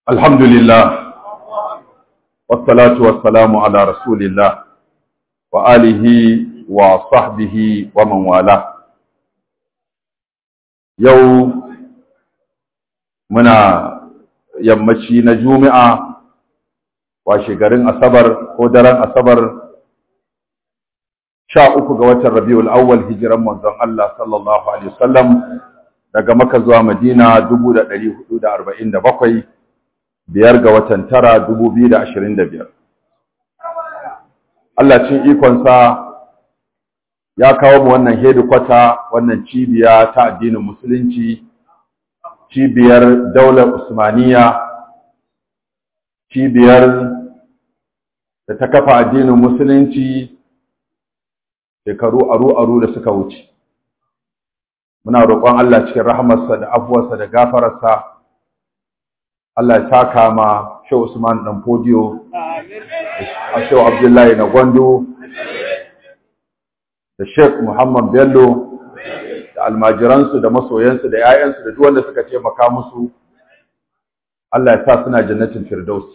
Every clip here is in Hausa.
الحمد لله والصلاة والسلام على رسول الله وآله وصحبه ومن والاه يوم muna yammaci na juma'a washe garin asabar ko daren asabar sha uku ga watan rabiul awwal hijiran manzon Allah sallallahu alaihi wasallam daga maka zuwa madina 1447 biyar ga watan tara 2025 Allah cin ikonsa ya kawo mu wannan hedikwata wannan cibiya ta addinin musulunci cibiyar daular Usmaniya, cibiyar da ta kafa addinin Musulunci shekaru aru-aru da suka wuce. Muna roƙon Allah cikin rahamarsa da afuwarsa da gafararsa, Allah ya taka ma Shehu Usman ɗan Fodiyo, a Shehu Abdullahi na Gwando, da Sheikh Muhammad Bello, da almajiransu da masoyansu da ‘ya'yansu da duwanda suka taimaka musu, Allah ya sa suna jannatin Firdaus.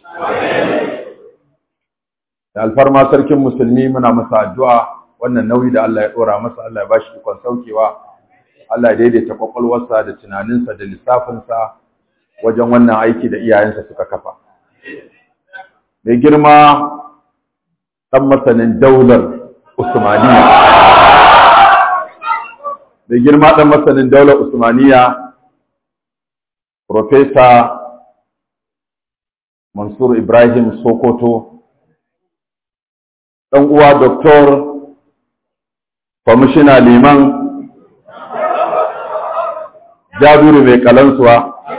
Da alfarma sarkin musulmi muna masa addu'a wannan nauyi da Allah ya ɗora masa Allah ya ba shi ikon saukewa, Allah ya daidaita ƙwaƙwalwarsa da tunaninsa da lissafinsa wajen wannan aiki da iyayensa suka kafa. Mai girma ɗan masanin daular Usmaniyya. da girma ɗan masanin daular Usmaniya, Profesa Mansur Ibrahim Sokoto, ɗan uwa Doktor Kwamishina Liman Jabiru mai kalansuwa,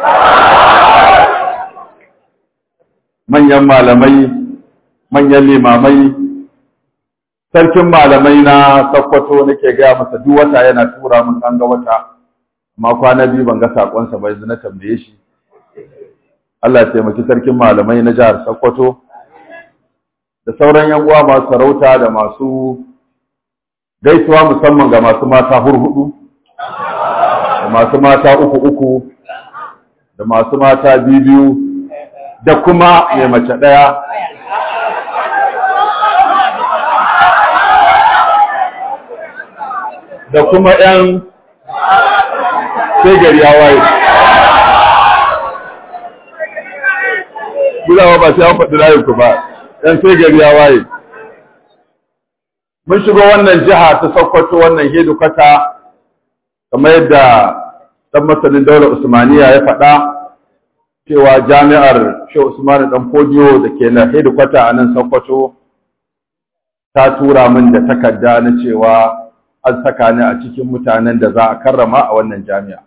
manyan malamai, manyan limamai, sarkin malamai na sakkwato nake gaya masa duk wata yana tura mun an ga wata amma kwana biyu ban ga sakonsa ba yanzu na tambaye shi Allah ya taimaki sarkin malamai na jihar Sokoto da sauran yan uwa masu sarauta da masu gaisuwa musamman ga masu mata hurhudu da masu mata uku uku da masu mata biyu biyu da kuma mai mace ɗaya da kuma ‘yan sai gari ya waye. Gudawa ba sai an faɗi rayunku ba, ‘yan sai gari ya waye. Mun shigo wannan jiha ta Sokoto wannan hedukata, kamar yadda ɗan masanin daular Usmaniya ya faɗa, cewa jami'ar Shehu Usmanu ɗan Fodiyo da ke na hedukata a nan Sokoto ta tura min da takarda na cewa an saka ni a cikin mutanen da za a karrama a wannan jami'a.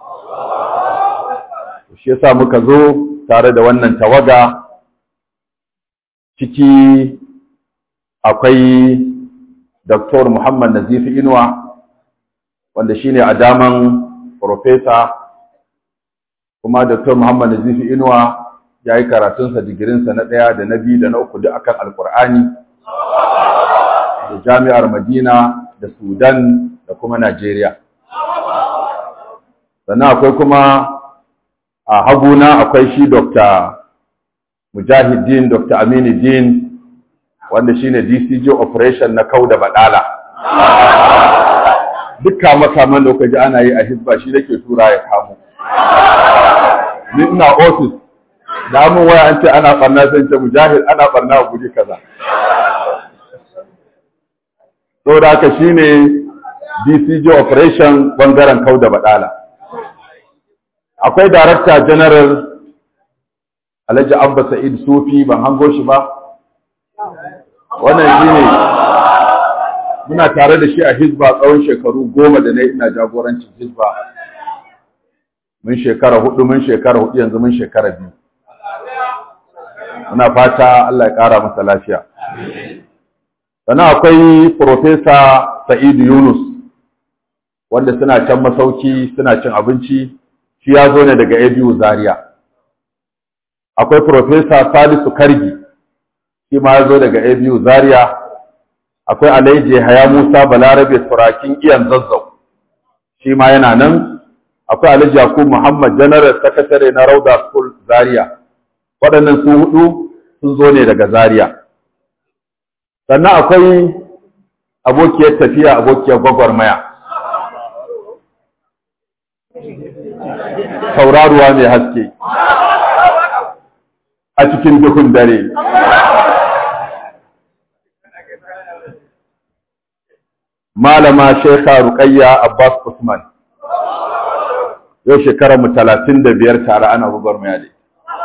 Shi yasa muka zo tare da wannan tawaga ciki akwai Dr. Muhammad Nazifi Inuwa wanda shine a daman Profesa kuma Dr. Muhammad Nazifi Inuwa ya yi karatunsa digirinsa na ɗaya da na biyu da na uku duk akan Alƙur'ani da jami'ar Madina da Sudan da kuma Najeriya. Sannan akwai kuma a haguna akwai shi Dr. Mujahideen Dr. Aminuddin wanda shine DCG operation na kau da badala. Dukka makaman da kuka ji ana yi a Hisba shi nake tura ya kamo. Ni ina office da mun waya an ce ana barna sai ce Mujahid ana barna a guri kaza. saboda haka shine DCG operation bangaren kauda badala akwai director general Alhaji Abba Sa'id Sufi ban hango shi ba wannan shine muna tare da shi a Hizba tsawon shekaru goma da nayi ina jagorancin Hizba mun shekara hudu mun shekara hudu yanzu mun shekara biyu muna fata Allah ya kara masa lafiya sannan akwai Profesa Sa'idu Yunus wanda suna can masauki suna cin abinci shi ya zo ne daga ABU Zaria akwai Profesa Salisu Kargi shi ma ya zo daga ABU Zaria akwai Alaije Haya Musa Balarabe Turakin Iyan Zazzau shi ma yana nan akwai Alhaji Yakub Muhammad General Secretary na Rauda School Zaria waɗannan su hudu sun zo ne daga Zaria sannan akwai abokiyar tafiya abokiyar gwagwarmaya tauraruwa mai haske a cikin duhun dare malama shekha ruqayya abbas usman yau shekarar mu talatin da biyar tare ana gwagwarmaya da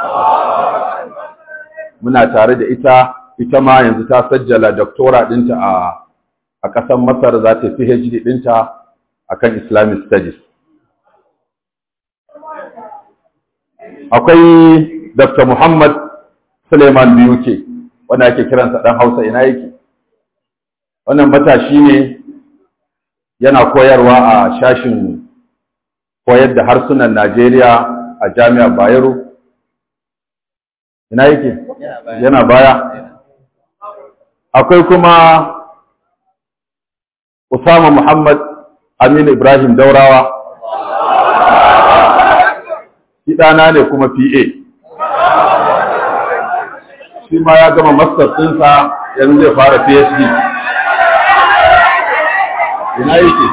muna tare da ita ita ma yanzu ta sajjala doktora ɗinta a a ƙasar masar za ta phd ɗinta a kan islamic studies akwai dr muhammad suleiman biyuke wanda ake kiransa ɗan hausa ina yake wannan matashi ne yana koyarwa a shashin koyar da harsunan Najeriya a jami'ar Bayero. Ina yake? Yana baya. Akwai kuma Usama Muhammad Aminu Ibrahim Daurawa. Kiɗana ne kuma PA. Shi ma ya gama masters ɗinsa yanzu zai fara PhD. Ina yake?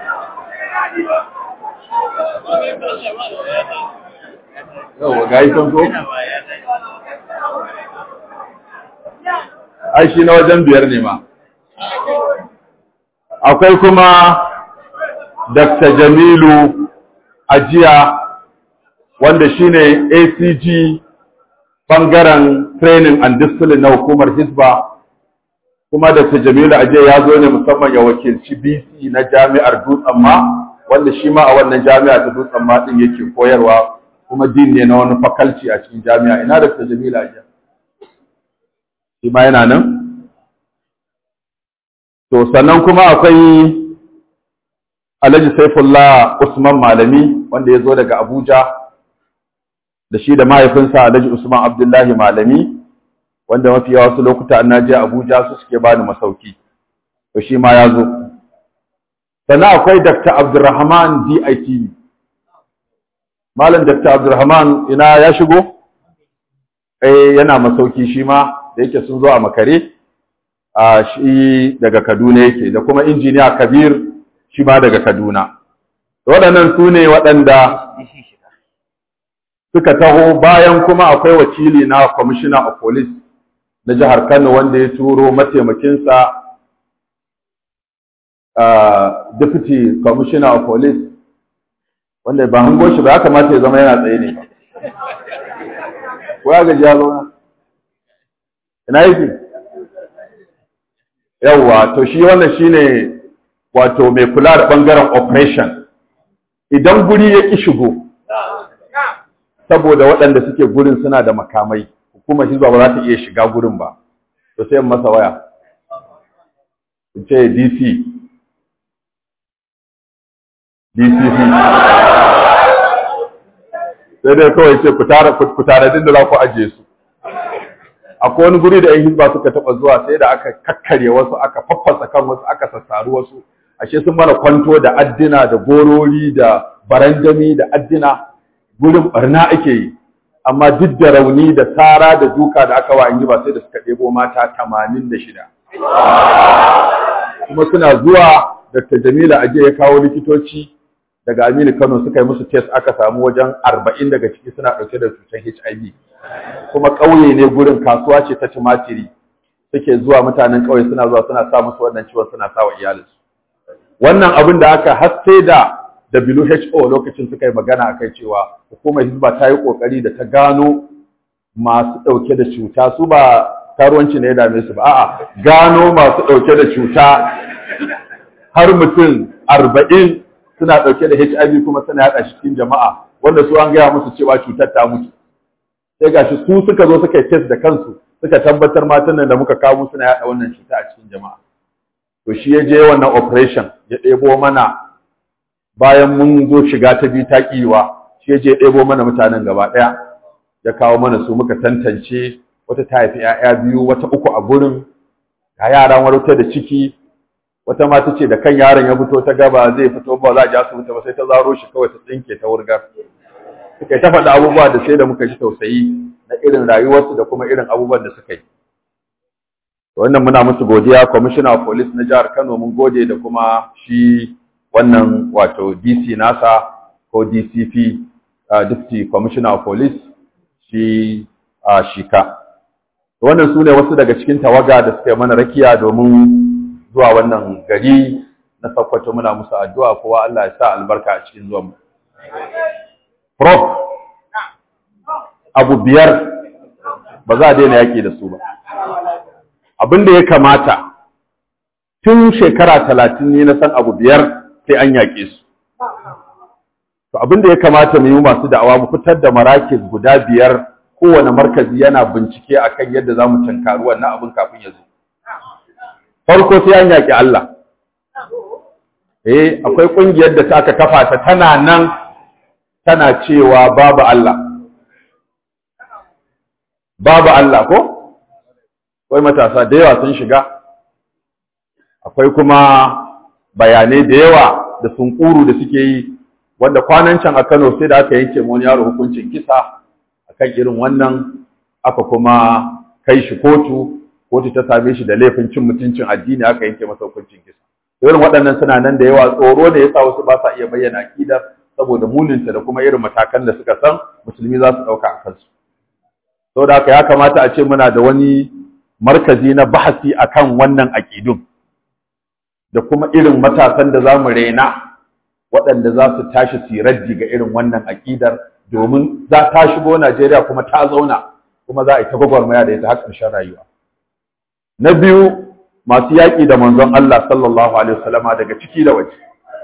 Yau ga yi ko? Ai shi na wajen biyar ne ma. Akwai kuma Dr. Jamilu Ajiya wanda shine ACG bangaren training and discipline na hukumar Hisba kuma Dr. Jamilu Ajiya ya zo ne musamman ya wakilci BC na jami'ar Dutsen ma wanda shi ma a wannan jami'a ta Dutsen ma din yake koyarwa kuma din ne na wani fakalci a cikin jami'a ina Dr. Jamilu Ajiya shi ma yana nan to sannan kuma akwai Alhaji Saifullah Usman Malami wanda ya zo daga Abuja da shi da mahaifinsa Alhaji Usman Abdullahi Malami wanda mafi yawa wasu lokuta an naje Abuja su suke bani masauki to shi ma ya zo sannan akwai Dr. Abdulrahman DIT Malam Dr. Abdulrahman ina ya shigo eh yana masauki shi ma da yake sun zo a makare a shi daga Kaduna yake da kuma injiniya Kabir shi ma daga Kaduna waɗannan su ne waɗanda suka taho bayan kuma akwai wakili na commissioner of police na jihar Kano wanda ya turo mataimakinsa uh, deputy commissioner of police wanda ba hango shi ba ya kamata ya zama yana tsaye ne ko ya gaji ya zauna ina yake yawwa to shi wannan shine wato mai kula da bangaren operation idan guri ya ki shigo saboda waɗanda suke gurin suna da makamai hukumar hizba ba za ta iya shiga gurin ba to sai masa waya in ce dc dcc sai dai kawai ce ku tare din da za ku ajiye su akwai wani guri da 'yan hizba suka taɓa zuwa sai da aka kakkarye wasu aka faffasa kan wasu aka sassaru wasu ashe sun mana kwanto da addina da gorori da barandami da addina gurin barna ake yi amma duk da rauni da tsara da duka da aka wa yi ba sai da suka ɗebo mata tamanin da shida kuma suna zuwa Dr. Jamila Aje ya kawo likitoci daga Aminu Kano suka yi musu test aka samu wajen arba'in daga ciki suna ɗauke da cutar HIV kuma ƙauye ne gurin kasuwa ce ta tumatiri suke zuwa mutanen ƙauye suna zuwa suna sa musu wannan ciwon suna sa wa iyalinsu wannan abin da aka hasse da WHO lokacin suka yi magana akai cewa hukumar Hizba ta yi kokari da ta gano masu dauke da cuta su ba karuwanci ne ya dame su ba a'a gano masu dauke da cuta har mutum arba'in suna dauke da HIV kuma suna yada shi cikin jama'a wanda su an gaya musu cewa cutar ta mutu sai gashi su suka zo suka yi test da kansu suka tabbatar matan nan da muka kawo suna yada wannan cuta a cikin jama'a to shi ya je wannan operation ya ɗebo mana bayan mun zo shiga ta biyu ta kiwa shi ya je ɗebo mana mutanen gaba ɗaya ya kawo mana su muka tantance wata ta haifi ‘ya'ya biyu wata uku a gurin ga yaran warta da ciki wata mata ce da kan yaron ya fito ta gaba zai fito ba za a ji asibiti ba sai ta zaro shi kawai ta tsinke ta wurgar suka yi ta faɗa abubuwa da sai da muka ji tausayi na irin rayuwarsu da kuma irin abubuwan da suka yi wannan muna musu godiya commissioner of police na jihar Kano mun gode da kuma shi wannan wato DC nasa ko DCP uh, deputy commissioner of police shi uh, shika wannan su ne wasu daga cikin tawaga da suka yi mana rakiya domin zuwa wannan gari na Sokoto muna musu addu'a kowa Allah ya sa albarka a cikin zuwan mu prof abu biyar ba za a daina yaki da su ba abin da ya kamata tun shekara talatin ne na san abu biyar sai an yaƙe su to abin da ya kamata mu yi masu da'awa mu fitar da marakis guda biyar kowane markazi yana bincike akan yadda za mu tankari wannan abin kafin ya zo farko sai an yaƙi Allah eh akwai ƙungiyar da ta aka kafa ta tana nan tana cewa babu Allah babu Allah ko akwai matasa da yawa sun shiga akwai kuma bayanai da yawa da sunkuru da suke yi wanda kwanan can a Kano sai da aka yanke wani yaro hukuncin kisa akan irin wannan aka kuma kai shi kotu kotu ta same shi da laifin cin mutuncin addini aka yanke masa hukuncin kisa irin waɗannan suna nan da yawa tsoro da yasa wasu ba sa iya bayyana akidar saboda muninta da kuma irin matakan da suka san musulmi za su ɗauka a kansu saboda haka ya kamata a ce muna da wani markazi na bahasi akan wannan aƙidun da kuma irin matasan da za mu rena waɗanda za su tashi siraddi ga irin wannan aƙidar domin za ta shigo Najeriya kuma ta zauna kuma za a yi ta gwagwarmaya da ita har ƙarshen rayuwa. Na biyu masu yaƙi da manzon Allah sallallahu alaihi wasallama daga ciki da waje.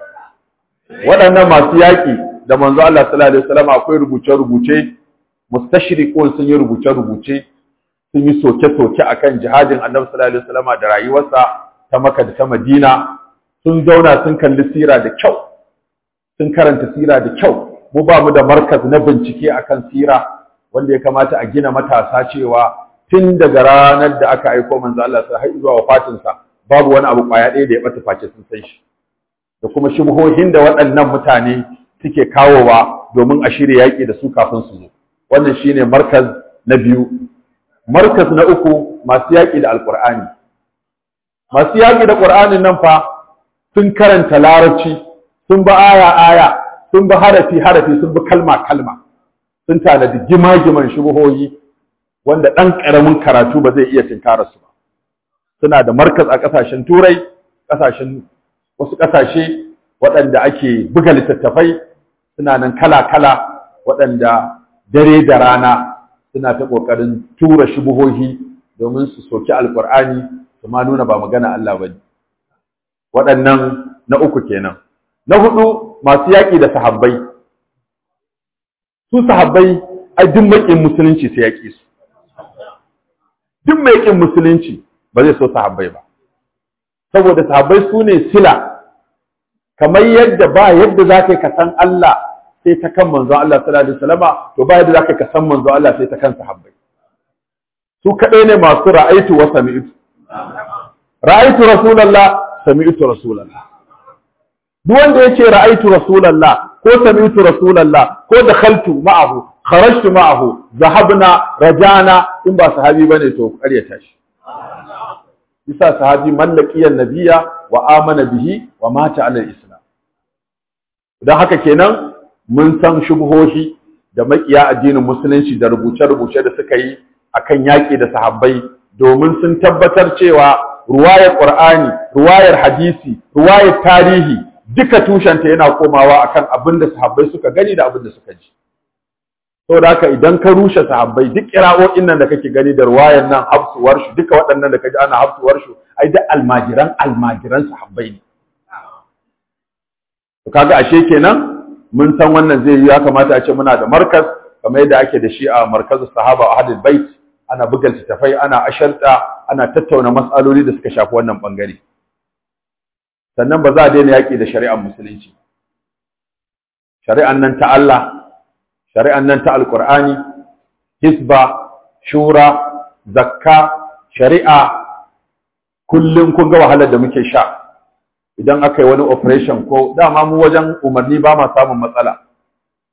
Waɗannan masu yaƙi da manzon Allah sallallahu alaihi wasallama akwai rubuce-rubuce mustashriqun sun yi rubuce-rubuce sun yi soke-soke akan jihadin Annabi sallallahu alaihi wasallama da rayuwarsa ta Makka da ta Madina sun zauna sun kalli sira da kyau sun karanta sira da kyau mu ba mu da markaz na bincike akan sira wanda ya kamata a gina matasa cewa tun daga ranar da aka aiko manzo Allah sai har zuwa wafatinsa babu wani abu kwaya ɗaya da ya bata face sun san shi da kuma shubhohin da waɗannan mutane suke kawowa domin a shirya yaƙi da su kafin su zo wannan shine markaz na biyu markaz na uku masu yaƙi da alƙur'ani masu yaƙi da ƙur'anin nan fa sun karanta larabci sun bi aya aya sun bi harafi harafi sun bi kalma kalma sun tanadi gima-giman shubuhoyi wanda ɗan ƙaramin karatu ba zai iya tinkara su ba suna da markaz a ƙasashen turai ƙasashen wasu ƙasashe waɗanda ake buga littattafai suna nan kala-kala waɗanda dare da rana suna ta ƙoƙarin tura shubuhohi domin su soki alƙur'ani su ma nuna ba magana Allah ba ne waɗannan na uku kenan na hudu masu yaƙi da sahabbai su sahabbai ai duk maƙin musulunci sai yaƙi su duk mai ƙin musulunci ba zai so sahabbai ba saboda sahabbai su ne sila kamar yadda ba yadda za ka san Allah sai ta kan manzon Allah sallallahu alaihi wasallama to ba yadda za ka san manzon Allah sai ta kan sahabbai su kaɗai ne masu ra'aitu wa sami'tu ra'aitu rasulullah sami'tu rasulullah duk wanda yace ra'aitu rasulullah ko sami'tu rasulullah ko dakhaltu ma'ahu kharajtu ma'ahu zahabna rajana in ba sahabi bane to ƙaryata shi bisa sahabi mallakiyan nabiyya wa amana bihi wa mata ala islam dan haka kenan mun san shubhohi da makiya addinin musulunci da rubuce-rubuce da suka yi akan yaƙi da sahabbai domin sun tabbatar cewa ruwayar qur'ani ruwayar hadisi ruwayar tarihi duka tushenta yana komawa akan abin da sahabbai suka gani da abin da suka ji saboda haka idan ka rushe sahabbai duk kira'o'in nan da kake gani da ruwayan nan hafsuwar shi duka waɗannan da kaji ana hafsuwar shi ai da almajiran almajiran sahabbai ne to kaga ashe kenan mun san wannan zai yi ya kamata a ce muna da markaz kamar yadda ake da shi a markazin sahaba a hadil bait ana buga littattafai ana asharta ana tattauna matsaloli da suka shafi wannan bangare sannan ba za a daina yaƙi da shari'ar musulunci shari'an nan ta Allah shari'an nan ta alƙur'ani hisba shura zakka shari'a kullum kun ga wahalar da muke sha idan aka yi wani operation ko dama mu wajen umarni ba ma samun matsala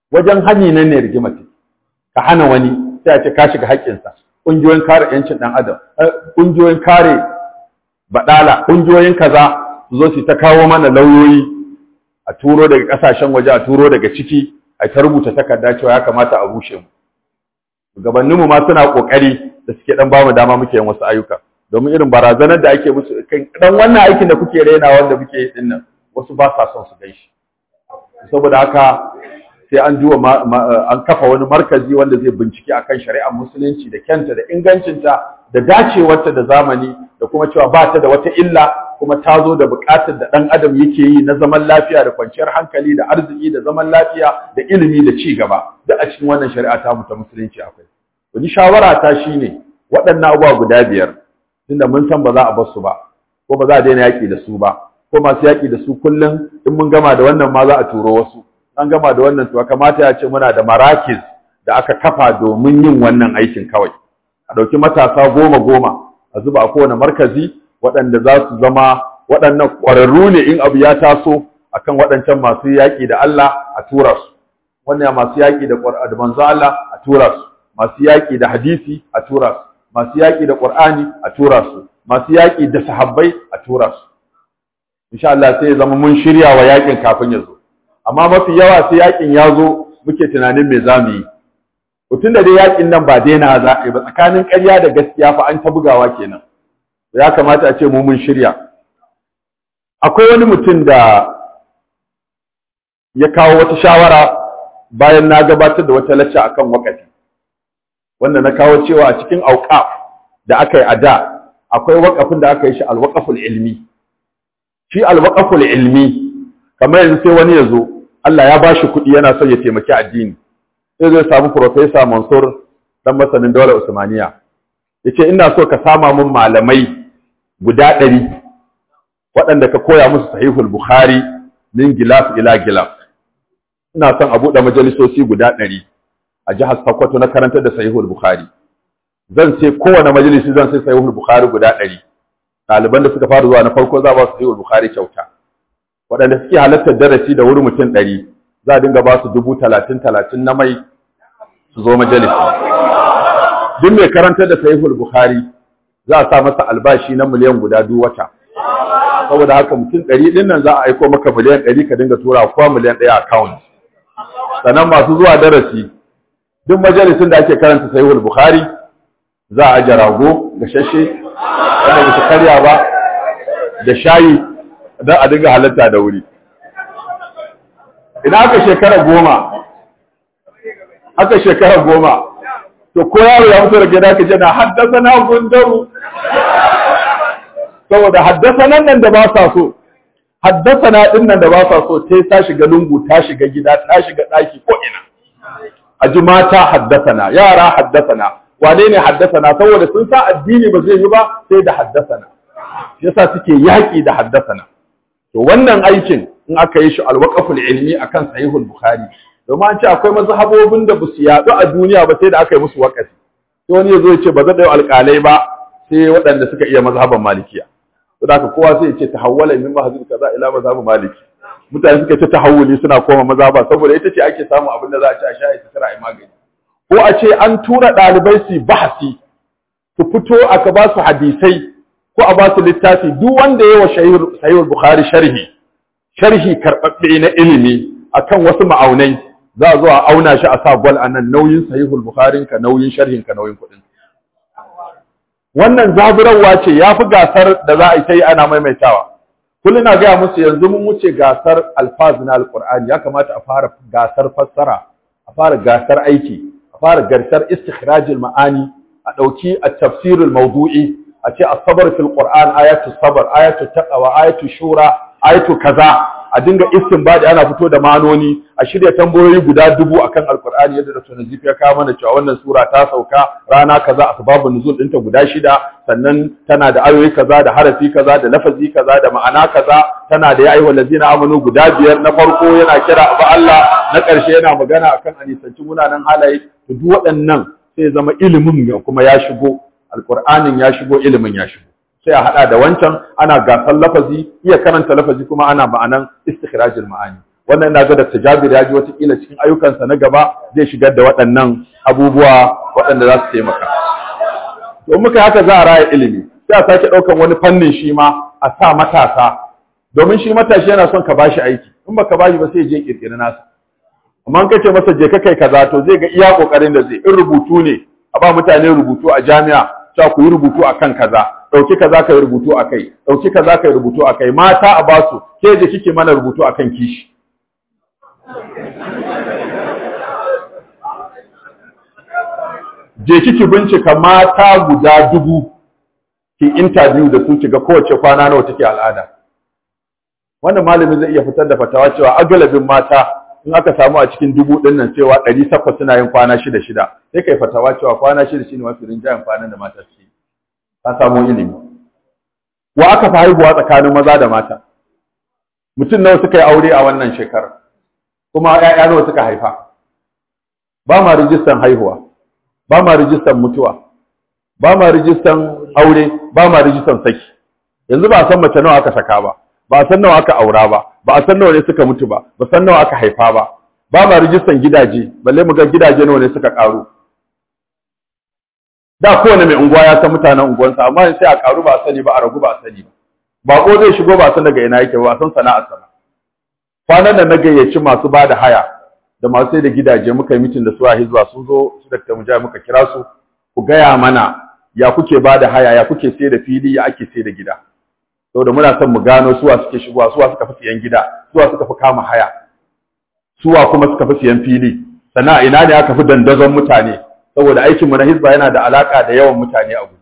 wajen hani nan ne rigima ce ka hana wani sai a ce ka shiga haƙƙinsa ƙungiyoyin kare ƴancin ɗan adam ƙungiyoyin kare baɗala ƙungiyoyin kaza su zo su ta kawo mana lauyoyi a turo daga ƙasashen waje a turo daga ciki a ta rubuta takarda cewa ya kamata a rushe mu gabaninmu ma suna ƙoƙari da suke ɗan bamu dama muke yin wasu ayyuka domin irin barazanar da ake musu kan dan wannan aikin da kuke raina wanda muke yi din nan wasu ba sa son su gaishe saboda haka sai an duba an kafa wani markazi wanda zai bincike akan shari'ar musulunci da kyanta da ingancinta da dacewarta da zamani da kuma cewa ba ta da wata illa kuma ta zo da buƙatar da ɗan adam yake yi na zaman lafiya da kwanciyar hankali da arziki da zaman lafiya da ilimi da ci gaba da a cikin wannan shari'a ta mu ta musulunci akwai wani shawara ta shine waɗannan abubuwa guda biyar tunda mun san ba za a bar su ba ko ba za a daina yaƙi da su ba ko masu yaƙi da su kullum in mun gama da wannan ma za a turo wasu an gama da wannan to kamata ya ce muna da marakis da aka kafa domin yin wannan aikin kawai a ɗauki matasa goma goma a zuba a kowane markazi waɗanda za su zama waɗannan ƙwararru ne in abu ya taso akan waɗancan masu yaƙi da Allah a tura su wannan masu yaƙi da manzo Allah a tura su masu yaƙi da hadisi a tura su masu yaƙi da Qur'ani a tura su masu yaƙi da sahabbai a tura su insha Allah sai ya zama mun shirya wa yaƙin kafin ya zo amma mafi yawa sai yaƙin ya zo muke tunanin me za mu yi tun da dai yaƙin nan ba daina za a yi ba tsakanin ƙarya da gaskiya fa an ta bugawa kenan ya kamata a ce mu mun shirya akwai wani mutum da ya kawo wata shawara bayan na gabatar da wata lacca akan wakati wanda na kawo cewa a cikin auqaf da aka yi a da akwai waƙafin da aka yi shi alwaqaful ilmi shi alwaqaful ilmi kamar yanzu sai wani ya zo Allah ya bashi kuɗi yana son ya taimaki addini sai zai samu professor Mansur dan masanin daular Usmaniya yace ina so ka sama mun malamai guda ɗari waɗanda ka koya musu sahihul Bukhari min gilaf ila gilaf ina son a buɗe majalisoci guda ɗari a jihar Sokoto na karantar da sahihul Bukhari zan ce kowane majalisi zan sai sahihul Bukhari guda ɗari ɗaliban da suka fara zuwa na farko za ba su sahihul Bukhari kyauta waɗanda suke halartar darasi da wuri mutum ɗari za a dinga ba su dubu talatin talatin na mai su zo majalisi duk mai karantar da sahihul Bukhari za a sa masa albashi na miliyan guda duk wata saboda haka mutum ɗari ɗin nan za a aiko maka miliyan ɗari ka dinga tura kowa miliyan ɗaya account sannan masu zuwa darasi duk majalisun da ake karanta sahihul bukhari za a aje rago gashashe wanda ba su karya ba da shayi don a dinga halatta da wuri idan aka shekara goma aka shekara goma to ko yaro ya fito da gida ka jana haddasa na gundaru saboda haddasa nan nan da ba sa so haddasa na ɗin nan da ba sa so sai ta shiga lungu ta shiga gida ta shiga ɗaki ko ina a ji mata haddasana yara haddasana wane ne haddasana saboda sun sa addini ba zai yi ba sai da haddasana yasa suke yaƙi da haddasana to wannan aikin in aka yi shi alwaqaful ilmi akan sahihul bukhari domin an ce akwai mazhabobin da basu yaɗu a duniya ba sai da aka yi musu waƙafi sai wani yazo ya ce ba zan da alƙalai ba sai waɗanda suka iya mazhaban malikiya to da kowa sai ya ce tahawwala min mahzub kaza ila mazhab maliki mutane suka ce tahawuli suna koma maza ba saboda ita ce ake samu abin da za a ci a sha ita tara a magani ko a ce an tura ɗalibai su bahasi su fito aka ba su hadisai ko a ba su littafi duk wanda ya wa sahihul bukhari sharhi sharhi karɓaɓɓe na ilimi akan wasu ma'aunai za a zo a auna shi a sa gwal a nan nauyin sahihul bukhari ka nauyin sharhin ka nauyin kuɗin wannan zaburarwa ce ya fi gasar da za a yi ta yi ana maimaitawa kullum na gaya musu yanzu mun wuce gasar alfaz na alqur'ani ya kamata a fara gasar fassara a fara gasar aiki a fara gasar istikhrajul ma'ani a dauki at-tafsirul mawdu'i a ce as-sabr fil qur'an ayatu sabr ayatu taqwa ayatu shura ayatu kaza a dinga istinbadi ana fito da manoni a shirya tambayoyi guda dubu akan alqur'ani yadda da sunan ya kawo mana cewa wannan sura ta sauka rana kaza asbabun nuzul ɗinta guda shida sannan tana da ayoyi kaza da harafi kaza da lafazi kaza da ma'ana kaza tana da ya ayyuhal ladzina amanu guda biyar na farko yana kira abu Allah na ƙarshe yana magana akan anisanci munanan halaye to duk waɗannan sai zama ilimin kuma ya shigo alqur'anin ya shigo ilimin ya shigo sai a hada da wancan ana gasar lafazi iya karanta lafazi kuma ana ma'anan istikhrajul ma'ani wannan ina ga Dr. Jabir ya ji wata kila cikin ayyukansa na gaba zai shigar da waɗannan abubuwa waɗanda za su taimaka to muka haka za a raya ilimi sai a sake ɗaukan wani fannin shi ma a sa matasa domin shi matashi yana son ka bashi aiki in baka bashi ba sai je kirkiri nasa amma in kace masa je ka kai kaza to zai ga iya kokarin da zai in rubutu ne a ba mutane rubutu a jami'a cewa ku yi rubutu akan kaza dauki kaza ka yi rubutu akai dauki kaza ka yi rubutu akai mata a basu ke je kike mana rubutu akan kishi je kiki bincika mata guda dubu ki interview da su kiga kowace kwana nawa take al'ada wannan malami zai iya fitar da fatawa cewa agalabin mata in aka samu a cikin dubu din nan cewa ɗari takwas suna yin kwana shida shida sai kai fatawa cewa kwana shida shine mafi rinjayen kwanan da mata suke ka samu ilimi wa aka fi haihuwa tsakanin maza da mata mutum nawa suka yi aure a wannan shekarar kuma ƴaƴa nawa suka haifa ba ma rijistan haihuwa ba ma rijistan mutuwa ba ma rijistan aure ba ma rijistan saki yanzu ba a san mace nawa aka saka ba ba a san nawa aka aura ba ba a san nawa ne suka mutu ba ba san nawa aka haifa ba ba ma rijistan gidaje balle mu ga gidaje nawa ne suka karu da kowane mai unguwa ya san mutanen unguwansa amma sai a karu ba a sani ba a ragu ba a sani ba bako zai shigo ba san daga ina yake ba san sana'ar sa kwanan da na gayyaci masu ba da haya da masu sai da gidaje muka yi mitin da su a hizba sun zo su da mujahid muka kira su ku gaya mana ya kuke ba da haya ya kuke sai da fili ya ake sai da gida saboda muna son mu gano suwa suke shigowa suwa suka fi siyan gida suwa suka fi kama haya suwa kuma suka fi siyan fili sannan ina ne aka fi dandazon mutane saboda aikin mu na hizba yana da alaka da yawan mutane a gudu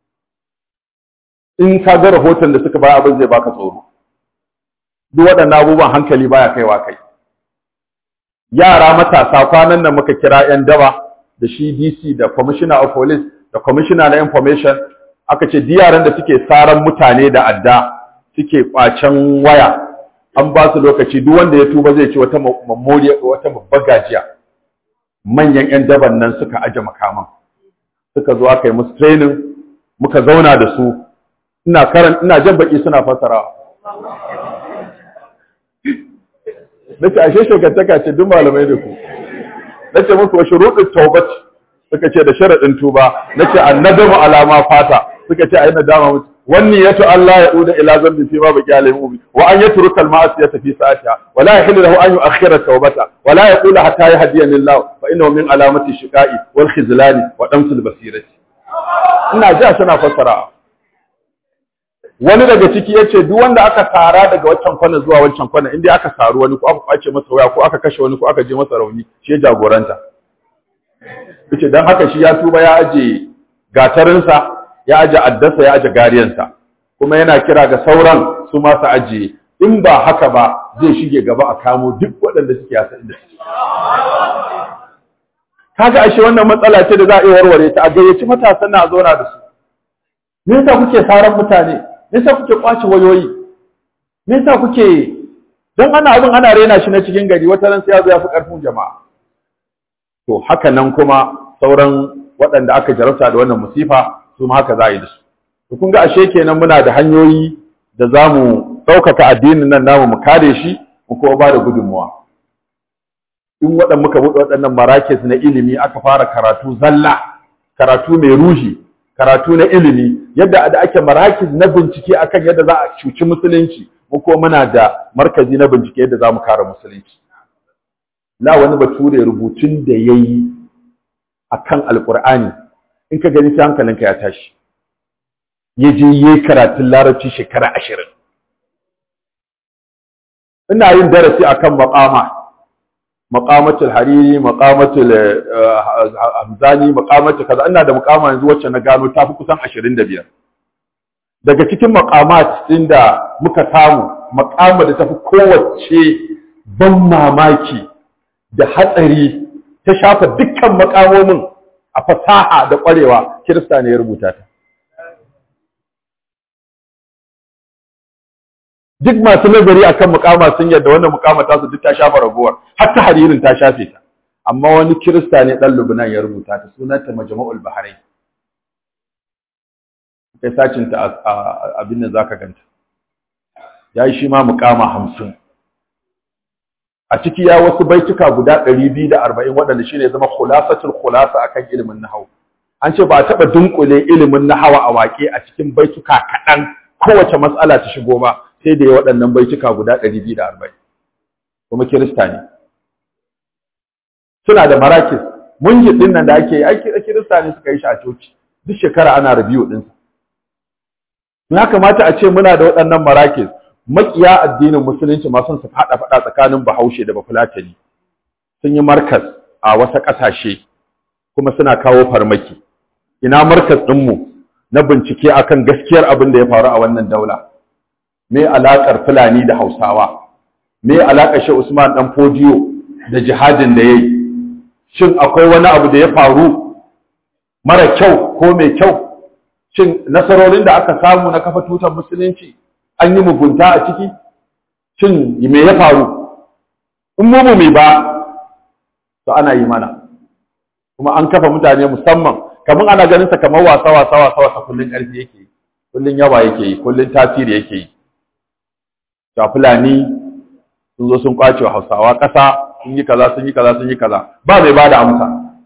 in ka ga rahoton da suka ba abin zai baka tsoro duk waɗannan abubuwan hankali baya kaiwa kai yara matasa kwanan nan muka kira 'yan daba da shi DC da commissioner of police da commissioner na information aka ce yaran da suke saran mutane da adda suke kwacen waya an ba su lokaci duk wanda ya tuba zai ci wata memoriya wata babbar gajiya manyan 'yan daban nan suka aje makaman suka zo aka yi musu training muka zauna da su ina karan ina jan baki suna fasarawa nace ashe shekantaka ce duk malamai da ku nace musu wa shuruɗin taubat suka ce da sharadin tuba nace annadamu alama fata suka ce ayi nadama musu wanni yatu Allah ya uda ila zambi fi ma baqi alayhi mubi wa an yatruka al-ma'siyata fi sa'atiha wa la yahillu lahu an yu'akhkhira tawbata wa la yaqulu hatta yahdiyani Allah fa innahu min alamati shiqa'i wal khizlani wa damsil basirati ina ji suna fassara wani daga ciki yace duk wanda aka tara daga waccan kwana zuwa waccan kwana inda aka saru wani ko aka kwace masa waya ko aka kashe wani ko aka je masa rauni shi jagoranta yace dan haka shi ya tuba ya aje gatarinsa ya aje addasa ya aje gariyansa kuma yana kira ga sauran su ma su aje in ba haka ba zai shige gaba a kamo duk waɗanda suke yasa inda suke kaga ashe wannan matsala ce da za a iya warware ta a gayyaci matasan na a zauna da su me yasa kuke saran mutane me yasa kuke kwace wayoyi me yasa kuke dan ana abin ana rena shi na cikin gari wata ran sai ya zo ya fi karfin jama'a to haka nan kuma sauran waɗanda aka jarabta da wannan musifa su ma haka za a yi da su to kun ga ashe kenan muna da hanyoyi da za mu ɗaukaka addinin nan namu mu kare shi mu kuma ba da gudunmuwa in waɗanda muka buɗe waɗannan marakis na ilimi aka fara karatu zalla karatu mai ruhi karatu na ilimi yadda da ake marakis na bincike akan yadda za a cuci musulunci mu kuma muna da markazi na bincike yadda za mu kare musulunci la wani bature rubutun da ya yi a kan alƙur'ani in ka gani sai hankalinka ya tashi ya je yi karatun larabci shekara ashirin ina yin darasi a kan maƙama maƙamatul hariri maƙamatul hamzani maƙamatul kaza ina da maƙama yanzu wacce na gano ta fi kusan ashirin da biyar daga cikin maƙamat ɗin da muka samu maƙama da ta fi kowace ban mamaki da hatsari ta shafa dukkan makamomin a fasaha da ƙwarewa kirista ne ya rubuta ta duk masu nazari akan mukama sun yadda wannan mukama ta su duk ta shafa ragowar har ta haririn ta shafe ta amma wani kirista ne dan Lubnan ya rubuta ta sunanta Majma'ul Bahrain kai sacin ta abin da zaka ganta yayi shi ma mukama 50 a ciki ya wasu baituka guda 240 waɗanda shine zama khulasatul khulasa akan ilimin nahwu an ce ba a taɓa dunkule ilimin nahawa a waƙe a cikin baituka kaɗan kowace matsala ta shigo ba sai da ya waɗannan baituka guda 240 kuma kirista ne suna da marakis munjid din nan da ake yi ai kirista ne suka yi shi a coci duk shekara ana review din sa ya kamata a ce muna da waɗannan marakis makiya addinin musulunci ma sun su fada fada tsakanin Bahaushe da Bafulatani sun yi markas a wasu ƙasashe kuma suna kawo farmaki ina markas ɗinmu na bincike akan gaskiyar abin da ya faru a wannan daula me alaƙar Fulani da Hausawa me alaƙar Shehu Usman dan Fodiyo da jihadin da yayi shin akwai wani abu da ya faru mara kyau ko mai kyau shin nasarorin da aka samu na kafa tutar musulunci an yi mugunta a ciki shin me ya faru in mu mai ba to ana yi mana kuma an kafa mutane musamman kamar ana ganin sa kamar wasa wasa wasa wasa kullun ƙarfi yake yi kullun yawa yake yi kullun tasiri yake yi ga fulani sun zo sun kwace wa hausawa ƙasa sun yi kaza sun yi kaza sun yi kaza ba mai bada amsa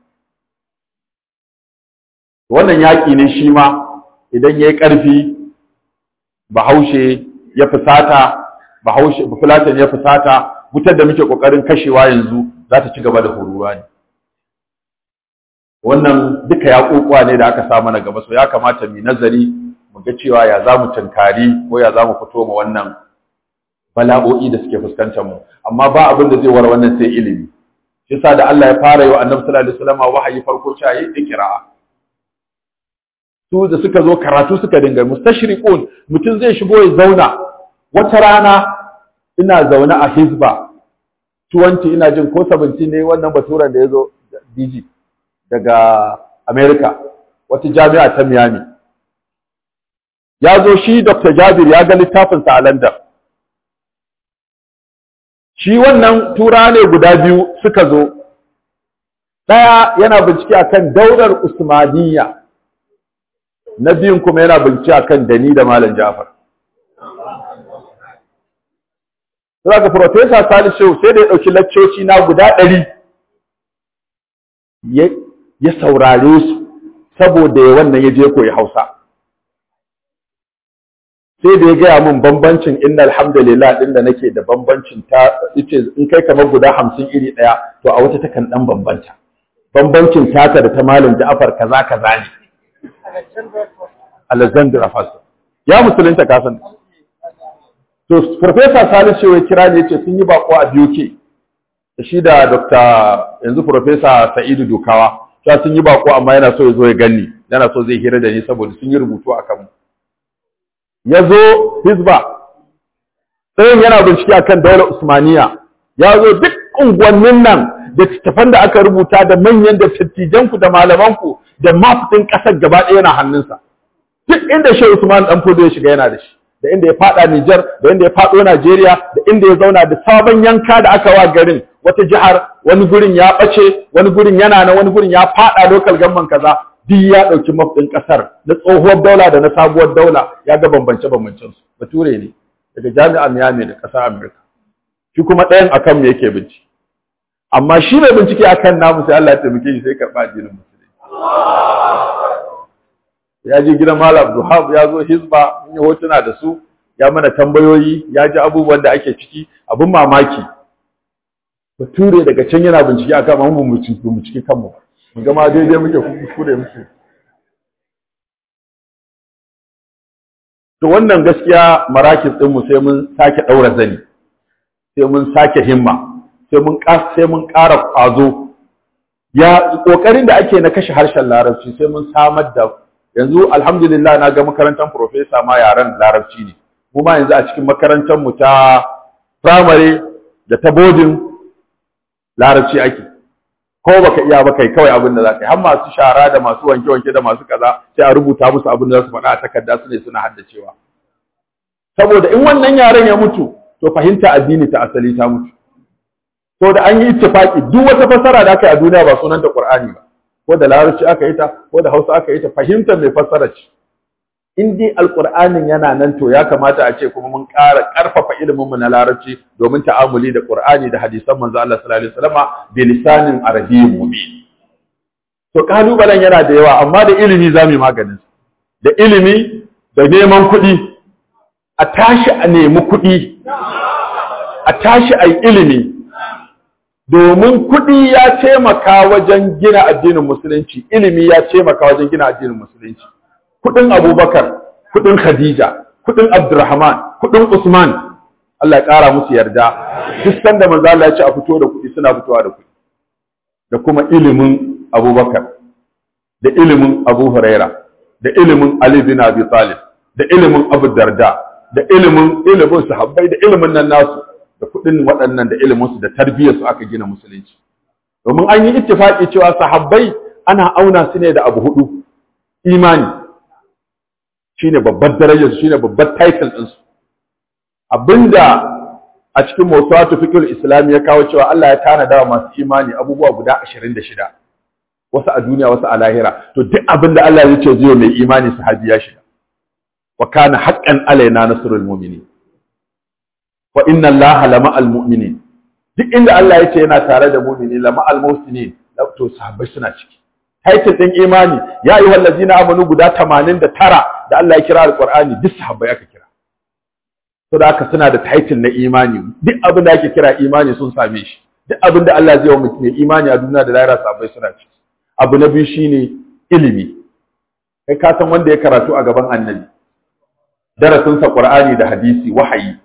wannan yaƙi ne shi ma idan yayi ƙarfi bahaushe ya fusata bahaushe bafulatan ya fusata wutar da muke kokarin kashewa yanzu za ta ci gaba da horuwa ne wannan duka yaƙuƙuwa ne da aka sa mana gaba so ya kamata mu nazari mu ga cewa ya za mu tunkari ko ya za mu fito ma wannan bala'o'i da suke fuskantar mu amma ba abin da zai war wannan sai ilimi shi yasa da Allah ya fara yi wa Annabi sallallahu alaihi wasallam wahayi farko cewa yi ikra su da suka zo karatu suka dinga mustashriqun mutum zai shigo ya zauna wata rana ina zaune a Hizba 20 ina jin ko 17 ne wannan baturan da yazo DG daga America wata jami'a ta Miami ya zo shi Dr. Jabir ya ga littafinsa a London shi wannan tura ne guda biyu suka zo ɗaya yana bincike akan daular usmaniyya na biyun kuma yana bincike akan dani da malam jafar Saka Profesa Salisu sai da ya ɗauki laccoci na guda ɗari ya saurare su saboda ya wannan ya je koyi Hausa. sai da ya gaya min bambancin inna alhamdulillah din da nake da bambancin ta yace in kai kamar guda hamsin iri ɗaya to a wata takan dan bambanta bambancin taka da ta malam Ja'far kaza kaza ne Alexander Afaso ya musulunta ka san to professor Salisu ya kira ne yace sun yi bako a BUK da shi da Dr. yanzu professor Sa'idu Dukawa ta sun yi bako amma yana so ya zo ya ganni yana so zai hira da ni saboda sun yi rubutu akan mu ya zo hizba tsayin yana bincike akan daular usmaniya ya zo duk unguwannin nan da tattafan da aka rubuta da manyan da dattijanku da malamanku da mafitin ƙasar gaba ɗaya yana hannunsa duk inda shi usman dan fodo ya shiga yana da shi da inda ya fada Nijar da inda ya fado Najeriya da inda ya zauna da sabon yanka da aka wa garin wata jihar wani gurin ya bace wani gurin yana na wani gurin ya fada local government kaza duk ya ɗauki mafɗin ƙasar na tsohuwar daula da na sabuwar daula ya ga bambance-bambancen su bature ne daga jami'ar Miami da ƙasar Amurka shi kuma ɗayan akan me yake bincike amma shi mai bincike akan namu sai Allah ya taimake shi sai karɓa addinin musulunci ya je gidan Malam Abdulhab ya zo Hizba mun yi hotuna da su ya mana tambayoyi ya ji abubuwan da ake ciki abin mamaki bature daga can yana bincike akan mu mu bincike kanmu ba gama daidai muke kuskure muke to wannan gaskiya marakis ɗinmu sai mun sake ɗaura zani sai mun sake himma sai mun sai mun ƙara ƙwazo ya ƙoƙarin da ake na kashe harshen larabci sai mun samar da yanzu alhamdulillah na ga makarantar profesa ma yaren larabci ne mu ma yanzu a cikin makarantar mu ta primary da ta boarding larabci ake ko baka iya ba kai kawai abin da za ka yi har masu shara da masu wanke-wanke da masu kaza sai a rubuta musu abin da za su faɗa a takarda su ne suna haddacewa saboda in wannan yaren ya mutu to fahimta addini ta asali ta mutu to da an yi ittifaki duk wata fassara da aka yi a duniya ba sunan da Qur'ani ba ko da larabci aka yi ta ko da Hausa aka yi ta fahimtar mai fassara ce in dai alqur'anin yana nan to ya kamata a ce kuma mun ƙara ƙarfafa ilimin mu na larabci domin ta'amuli da qur'ani da hadisan manzo Allah sallallahu alaihi wasallama bi lisanin arabiyyin mubin to kalubalen yana da yawa amma da ilimi zamu yi maganin da ilimi da neman kuɗi a tashi a nemi kuɗi a tashi a yi ilimi domin kuɗi ya taimaka wajen gina addinin musulunci ilimi ya taimaka wajen gina addinin musulunci kuɗin abubakar kuɗin khadija kuɗin abdurrahman kuɗin usman Allah ya ƙara musu yarda duk sanda manzo Allah ya ce a fito da kuɗi suna fitowa da kuɗi da kuma ilimin abubakar da ilimin abu huraira da ilimin ali bin abi talib da ilimin abu darda da ilimin ilimin sahabbai da ilimin nan nasu da kuɗin waɗannan da iliminsu da tarbiyyarsu aka gina musulunci domin an yi ittifaki cewa sahabbai ana auna su ne da abu hudu imani shine babbar darajar su shine babbar title din su abinda a cikin mawsuatu fiqhul islam ya kawo cewa Allah ya tanada wa masu imani abubuwa guda 26 wasu a duniya wasu a lahira to duk abinda Allah ya ce zai mai imani sahabi ya shiga wa kana haqqan alaina nasrul mu'minin wa inna allaha lama almu'minin duk inda Allah yace yana tare da mu'mini lama almuhsinin to sahabbai suna ciki title din imani ya ayyuhal ladina amanu guda 89 da Allah ya kira alqur'ani duk sahabbai aka kira to da haka suna da title na imani duk abin da ake kira imani sun same shi duk abin da Allah zai wa mutum imani a duniya da lahira sahabbai suna ciki abu na biyu shine ilimi kai ka san wanda ya karatu a gaban annabi darasinsa qur'ani da hadisi wahayi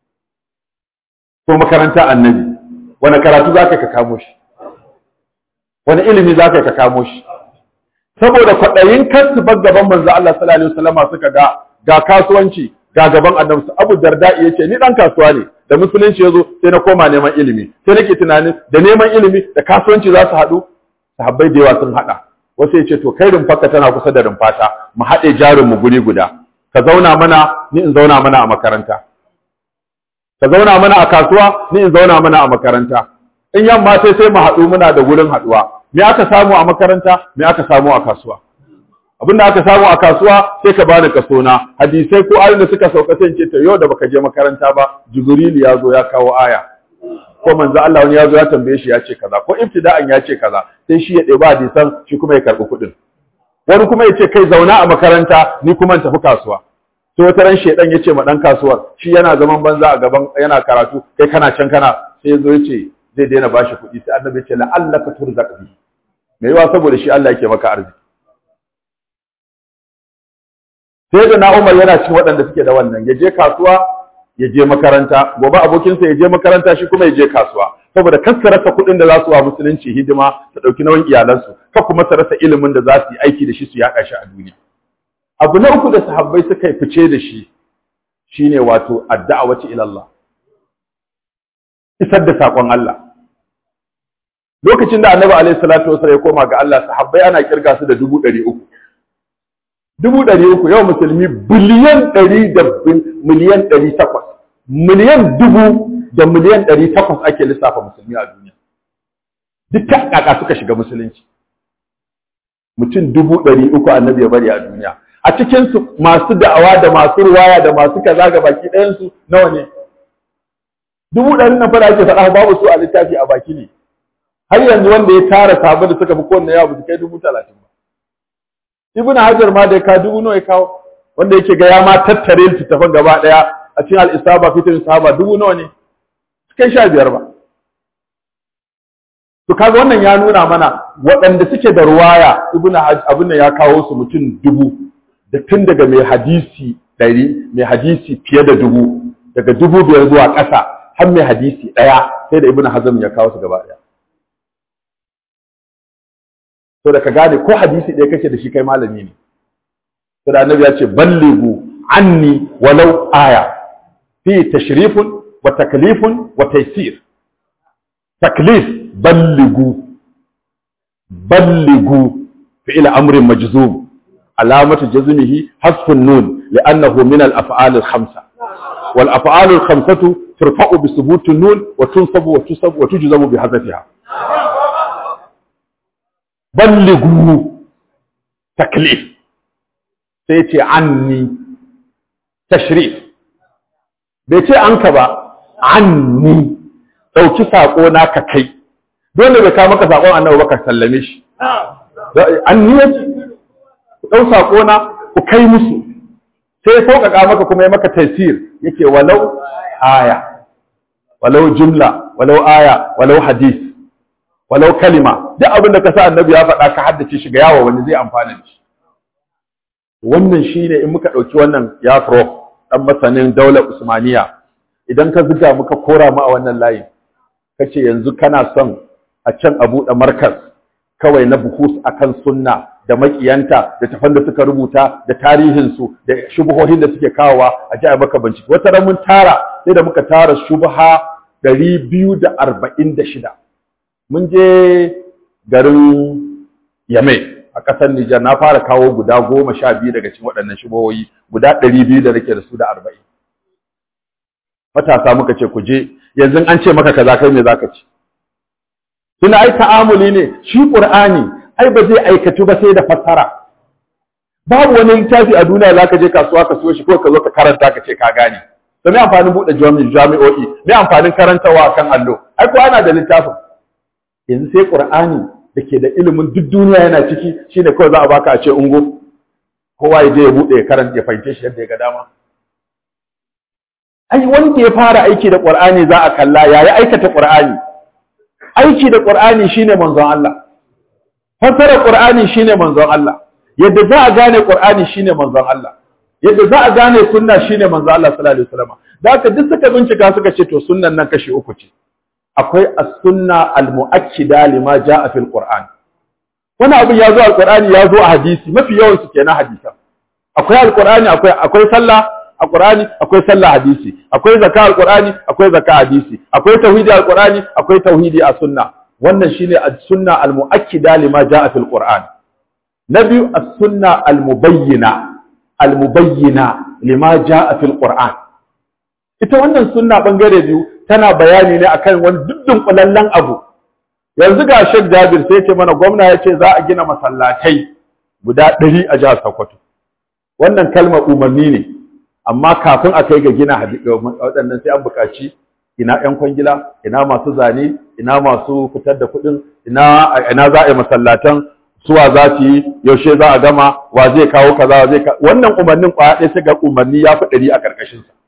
ko makaranta annabi wani karatu za ka kamo shi wani ilimi za ka kamo shi saboda kwaɗayin kansu bar gaban manzo Allah sallallahu alaihi wasallam suka ga ga kasuwanci ga gaban annabi Abu Darda ya ce ni dan kasuwa ne da musulunci yazo sai na koma neman ilimi sai nake tunanin da neman ilimi da kasuwanci za su haɗu sahabbai da yawa sun haɗa wasu ya ce to kai rumfarka tana kusa da rumfata mu haɗe jarin mu guri guda ka zauna mana ni in zauna mana a makaranta ka zauna mana a kasuwa ni in zauna mana a makaranta in yamma sai sai mu haɗu muna da gurin haɗuwa me aka samu a makaranta me aka samu a kasuwa abin da aka samu a kasuwa sai ka bani kaso na hadisai ko ayoyin da suka sauka sai ce to yau da baka je makaranta ba jibril ya zo ya kawo aya ko manzo Allah wani ya zo ya tambaye shi ya ce kaza ko ibtida'an ya ce kaza sai shi ya ɗeba hadisan shi kuma ya karɓi kuɗin wani kuma ya ce kai zauna a makaranta ni kuma in tafi kasuwa sai wata ran shedan ya ce ma dan kasuwar shi yana zaman banza a gaban yana karatu kai kana can kana sai yazo ya ce zai daina bashi kuɗi sai annabi ya ce la'allaka turzaq bi me yawa saboda shi Allah yake maka arziki sai da na Umar yana cikin waɗanda suke da wannan ya je kasuwa ya je makaranta gobe abokinsa ya je makaranta shi kuma ya je kasuwa saboda kar su rasa kuɗin da za su wa musulunci hidima su ɗauki nauyin iyalansu kar kuma su rasa ilimin da za su yi aiki da shi su yaɗa shi a duniya abu na uku da sahabbai suka yi fice da shi shine wato addu'a ila Allah isar da sakon Allah lokacin da annabi alaihi salatu wasallam ya koma ga Allah sahabbai ana kirga su da dubu ɗari uku dubu ɗari uku yau musulmi biliyan ɗari da miliyan ɗari takwas miliyan dubu da miliyan ɗari takwas ake lissafa musulmi a duniya duk ta ƙaƙa suka shiga musulunci mutum dubu ɗari uku annabi ya bari a duniya a cikinsu masu da'awa da masu ruwaya da masu kaza ga baki ɗayansu nawa ne dubu ɗari na fara ake faɗa babu su a littafi a baki ne har yanzu wanda ya tara sabon da suka fi kowanne yawa ba su kai dubu talatin ba ibn hajar ma da ya kawo dubu nawa ya kawo wanda yake ga ya ma tattare littattafan gaba ɗaya a cikin al'isaba fitin sahaba dubu nawa ne su kai sha biyar ba to kaga wannan ya nuna mana waɗanda suke da ruwaya ibn abin da ya kawo su mutum dubu da tun daga mai hadisi ɗari mai hadisi fiye da dubu daga dubu biyar zuwa ƙasa har mai hadisi ɗaya sai da ibn hazm ya kawo su gaba ɗaya to da ka gane ko hadisi ɗaya kake da shi kai malami ne to da annabi ya ce ballighu anni walau aya fi tashrifun wa taklifun wa taysir taklif ballighu ballighu fi'il amrin majzum علامة جزمه حذف النون لأنه من الأفعال الخمسة والأفعال الخمسة ترفع بثبوت النون وتنصب وتصب وتجزم بحذفها بلغوا تكليف sai ce anni tashrif bai ce an ka ba anni ɗauki saƙo na ka kai dole bai kawo maka saƙon annabi ba ka sallame shi anni ya ce ɗau saƙo na ku kai musu sai ya sauƙaƙa maka kuma ya maka tasir yake walau aya walau jumla walau aya walau hadis walau kalima duk abin da ka sa annabi ya faɗa ka haddace shi ga yawa wani zai amfana da shi wannan shine in muka ɗauki wannan ya prof ɗan masanin daular usmaniya idan ka zuga muka kora mu a wannan layin kace yanzu kana son a can a buɗe markas kawai na buhus akan sunna da makiyanta da tafan da suka rubuta da tarihinsu da shubuhohin da suke kawowa a ji a maka bincike wata ran mun tara sai da muka tara shubha ɗari biyu da arba'in da shida mun je garin yamai a ƙasar Nijar na fara kawo guda goma sha biyu daga cikin waɗannan shubuhohi guda ɗari biyu da nake da su da arba'in matasa muka ce ku je yanzu an ce maka kaza kai me zaka ci tuna ai ta'amuli ne shi qur'ani ai ba zai aikatu ba sai da fassara babu wani littafi a duniya zaka je kasuwa ka siyo shi ko ka zo ka karanta ka ce ka gane to me amfanin bude jami'o'i me amfanin karantawa kan allo ai ko ana da littafin yanzu sai qur'ani da ke da ilimin duk duniya yana ciki shine kawai za a baka a ce ungo kowa ya je ya bude ya karanta ya fahimce shi yadda ya ga dama ai wanda ya fara aiki da qur'ani za a kalla yayi aikata qur'ani aiki da qur'ani shine manzon Allah fasara qur'ani shine manzon Allah yadda za a gane qur'ani shine manzon Allah yadda za a gane sunna shine manzon Allah sallallahu alaihi wasallam da haka duk suka bincika suka ce to sunnan nan kashi uku ce akwai as-sunna al-mu'akkida lima jaa fil qur'an wani abu ya zo al-qur'ani ya zo a hadisi mafi yawan su kenan hadisan akwai al-qur'ani akwai akwai sallah a Qur'ani akwai sallah hadisi akwai zakka al-Qur'ani akwai zakka hadisi akwai tauhidi al-Qur'ani akwai tauhidi a sunna wannan shine as-sunna al-mu'akkida lima jaa fil Qur'an na biyu as-sunna al-mubayyina al-mubayyina lima jaa fil Qur'an ita wannan sunna bangare biyu tana bayani ne akan wani duddun kulallen abu yanzu ga Sheikh Jabir sai ce mana gwamna ya ce za a gina masallatai guda 100 a jihar Sokoto wannan kalmar umarni ne amma kafin a kai ga gina waɗannan sai an buƙaci ina ƴan kwangila ina masu zane ina masu fitar da kuɗin ina ina za a yi masallatan suwa za su yi yaushe za a gama wa zai kawo kaza wa zai wannan umarnin kwaya ɗaya sai ga umarni ya fi ɗari a ƙarƙashin sa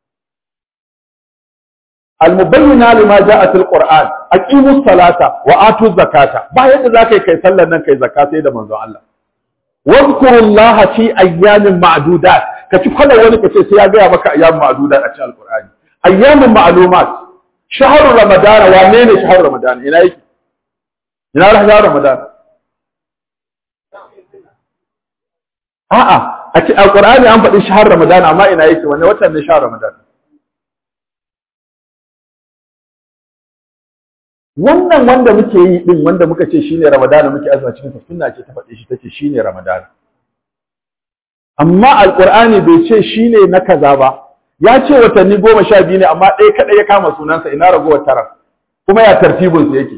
almubayyana lima ja'a fil qur'an aqimus salata wa atuz zakata ba yadda za ka yi kai sallar nan kai zakka sai da manzon Allah wadhkurullaha fi ayyamin ma'dudat ka ci kwallon wani ka ce sai ya gaya maka ayyamin ma'adudat a cikin alkur'ani ayyamin ma'lumat shahru ramadan wane ne shahru ramadan ina yake ina shahru ramadan a'a a cikin alkur'ani an faɗi shahru ramadan amma ina yake wanne watan ne shahru ramadan wannan wanda muke yi din wanda muka ce shine ramadan muke azuma cikin sunna ce ta faɗi shi tace shine ramadan amma alƙur'ani bai ce shi ne na kaza ba ya ce watanni goma sha biyu ne amma ɗaya kaɗai ya kama sunansa ina ragowar tara kuma ya tartibinsu yake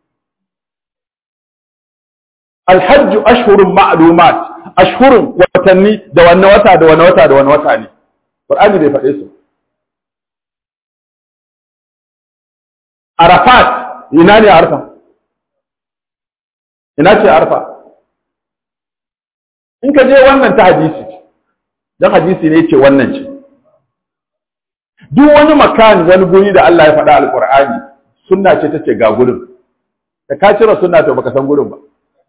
alhajju ashhurun ma'lumat ashhurun watanni da wanne wata da wanne wata da wanne wata ne qur'ani bai faɗe su arafat ina ne arfa ina ce arfa in ka je wannan ta hadisi don hadisi ne ce wannan ce duk wani makan wani guri da Allah ya faɗa alƙur'ani sunna ce ta ce ga gurin da ka cire sunna to baka san gurin ba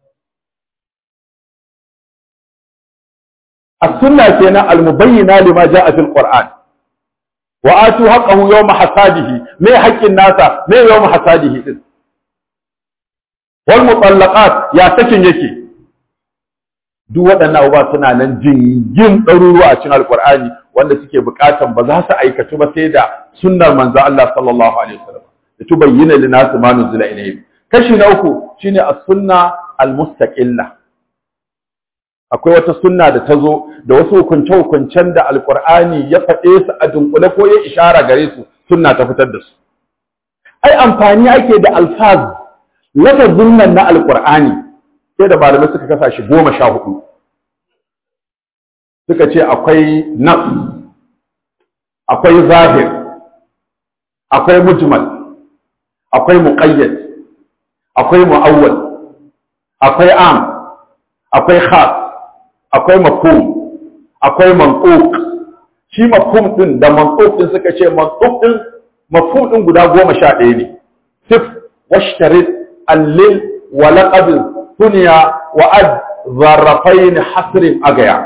as-sunna kenan al-mubayyina lima ja'a fil qur'an wa atu haqqahu yawma hasadihi me haƙƙin nasa me yawma hasadihi din wal mutallaqat ya sakin yake duk waɗannan abubuwa suna nan jingin ɗaruruwa a cikin alƙur'ani wanda suke buƙatan ba za su aikatu ba sai da sunnar manzo Allah sallallahu alaihi wasallam da tubayyana lin-nas ma nuzila ilayhim kashi na uku shine as-sunna al-mustaqilla akwai wata sunna da ta zo da wasu hukunce-hukuncen da alƙur'ani ya faɗe su a dunkule ko ya ishara gare su sunna ta fitar da su ai amfani ake da alfaz lafazin nan na alƙur'ani sai da malamai suka kasa shi goma sha hudu suka ce akwai nafs akwai zahir akwai mujmal akwai muqayyad akwai mu'awwal akwai am akwai khas akwai mafhum akwai mantuq shi mafhum din da mantuq din suka ce mantuq din mafhum din guda goma sha ɗaya ne sif washtarid allil wa laqab dunya wa ad zarrafain hasrin agaya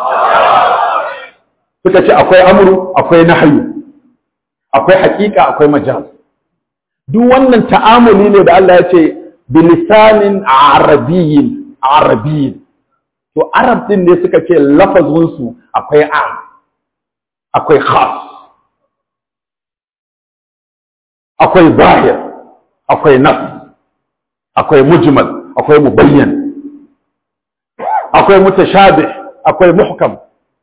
suka ce akwai amru akwai nahyu akwai haƙiƙa akwai majaz duk wannan ta'amuli ne da Allah ya ce bilisanin arabiyyin arabiyyin to arab din ne suka ce lafazinsu akwai am akwai khas akwai zahir akwai nas akwai mujmal akwai mubayyan akwai mutashabih akwai muhkam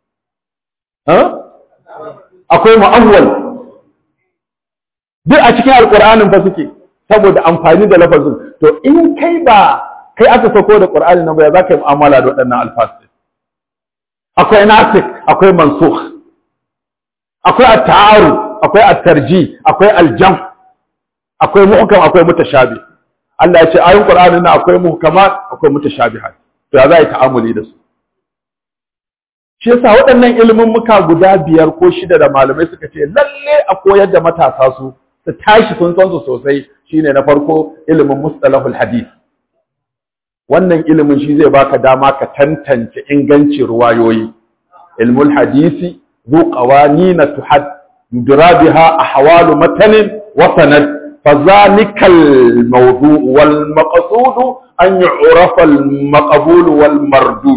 akwai mu'awwal duk a cikin alƙur'anin fa suke saboda amfani da lafazin to in kai ba kai aka sako da ƙur'ani nan ba za ka yi mu'amala da waɗannan alfasi akwai nasik akwai mansukh akwai at-ta'aru akwai at-tarji akwai al-jam akwai muhkam akwai mutashabi Allah ya ce ayoyin ƙur'anin nan akwai muhkamat akwai mutashabihat to ya za yi ta'amuli da su shi yasa waɗannan ilimin muka guda biyar ko shida da malamai suka ce lalle a koyar da matasa su su tashi sun san su sosai shine na farko ilimin mustalahul hadith wannan ilimin shi zai baka dama ka tantance ingancin ruwayoyi ilmul hadisi zu qawanin tuhad yudra biha ahwalu matanin wa sanad فذلك الموضوع والمقصود أن يعرف المقبول والمردود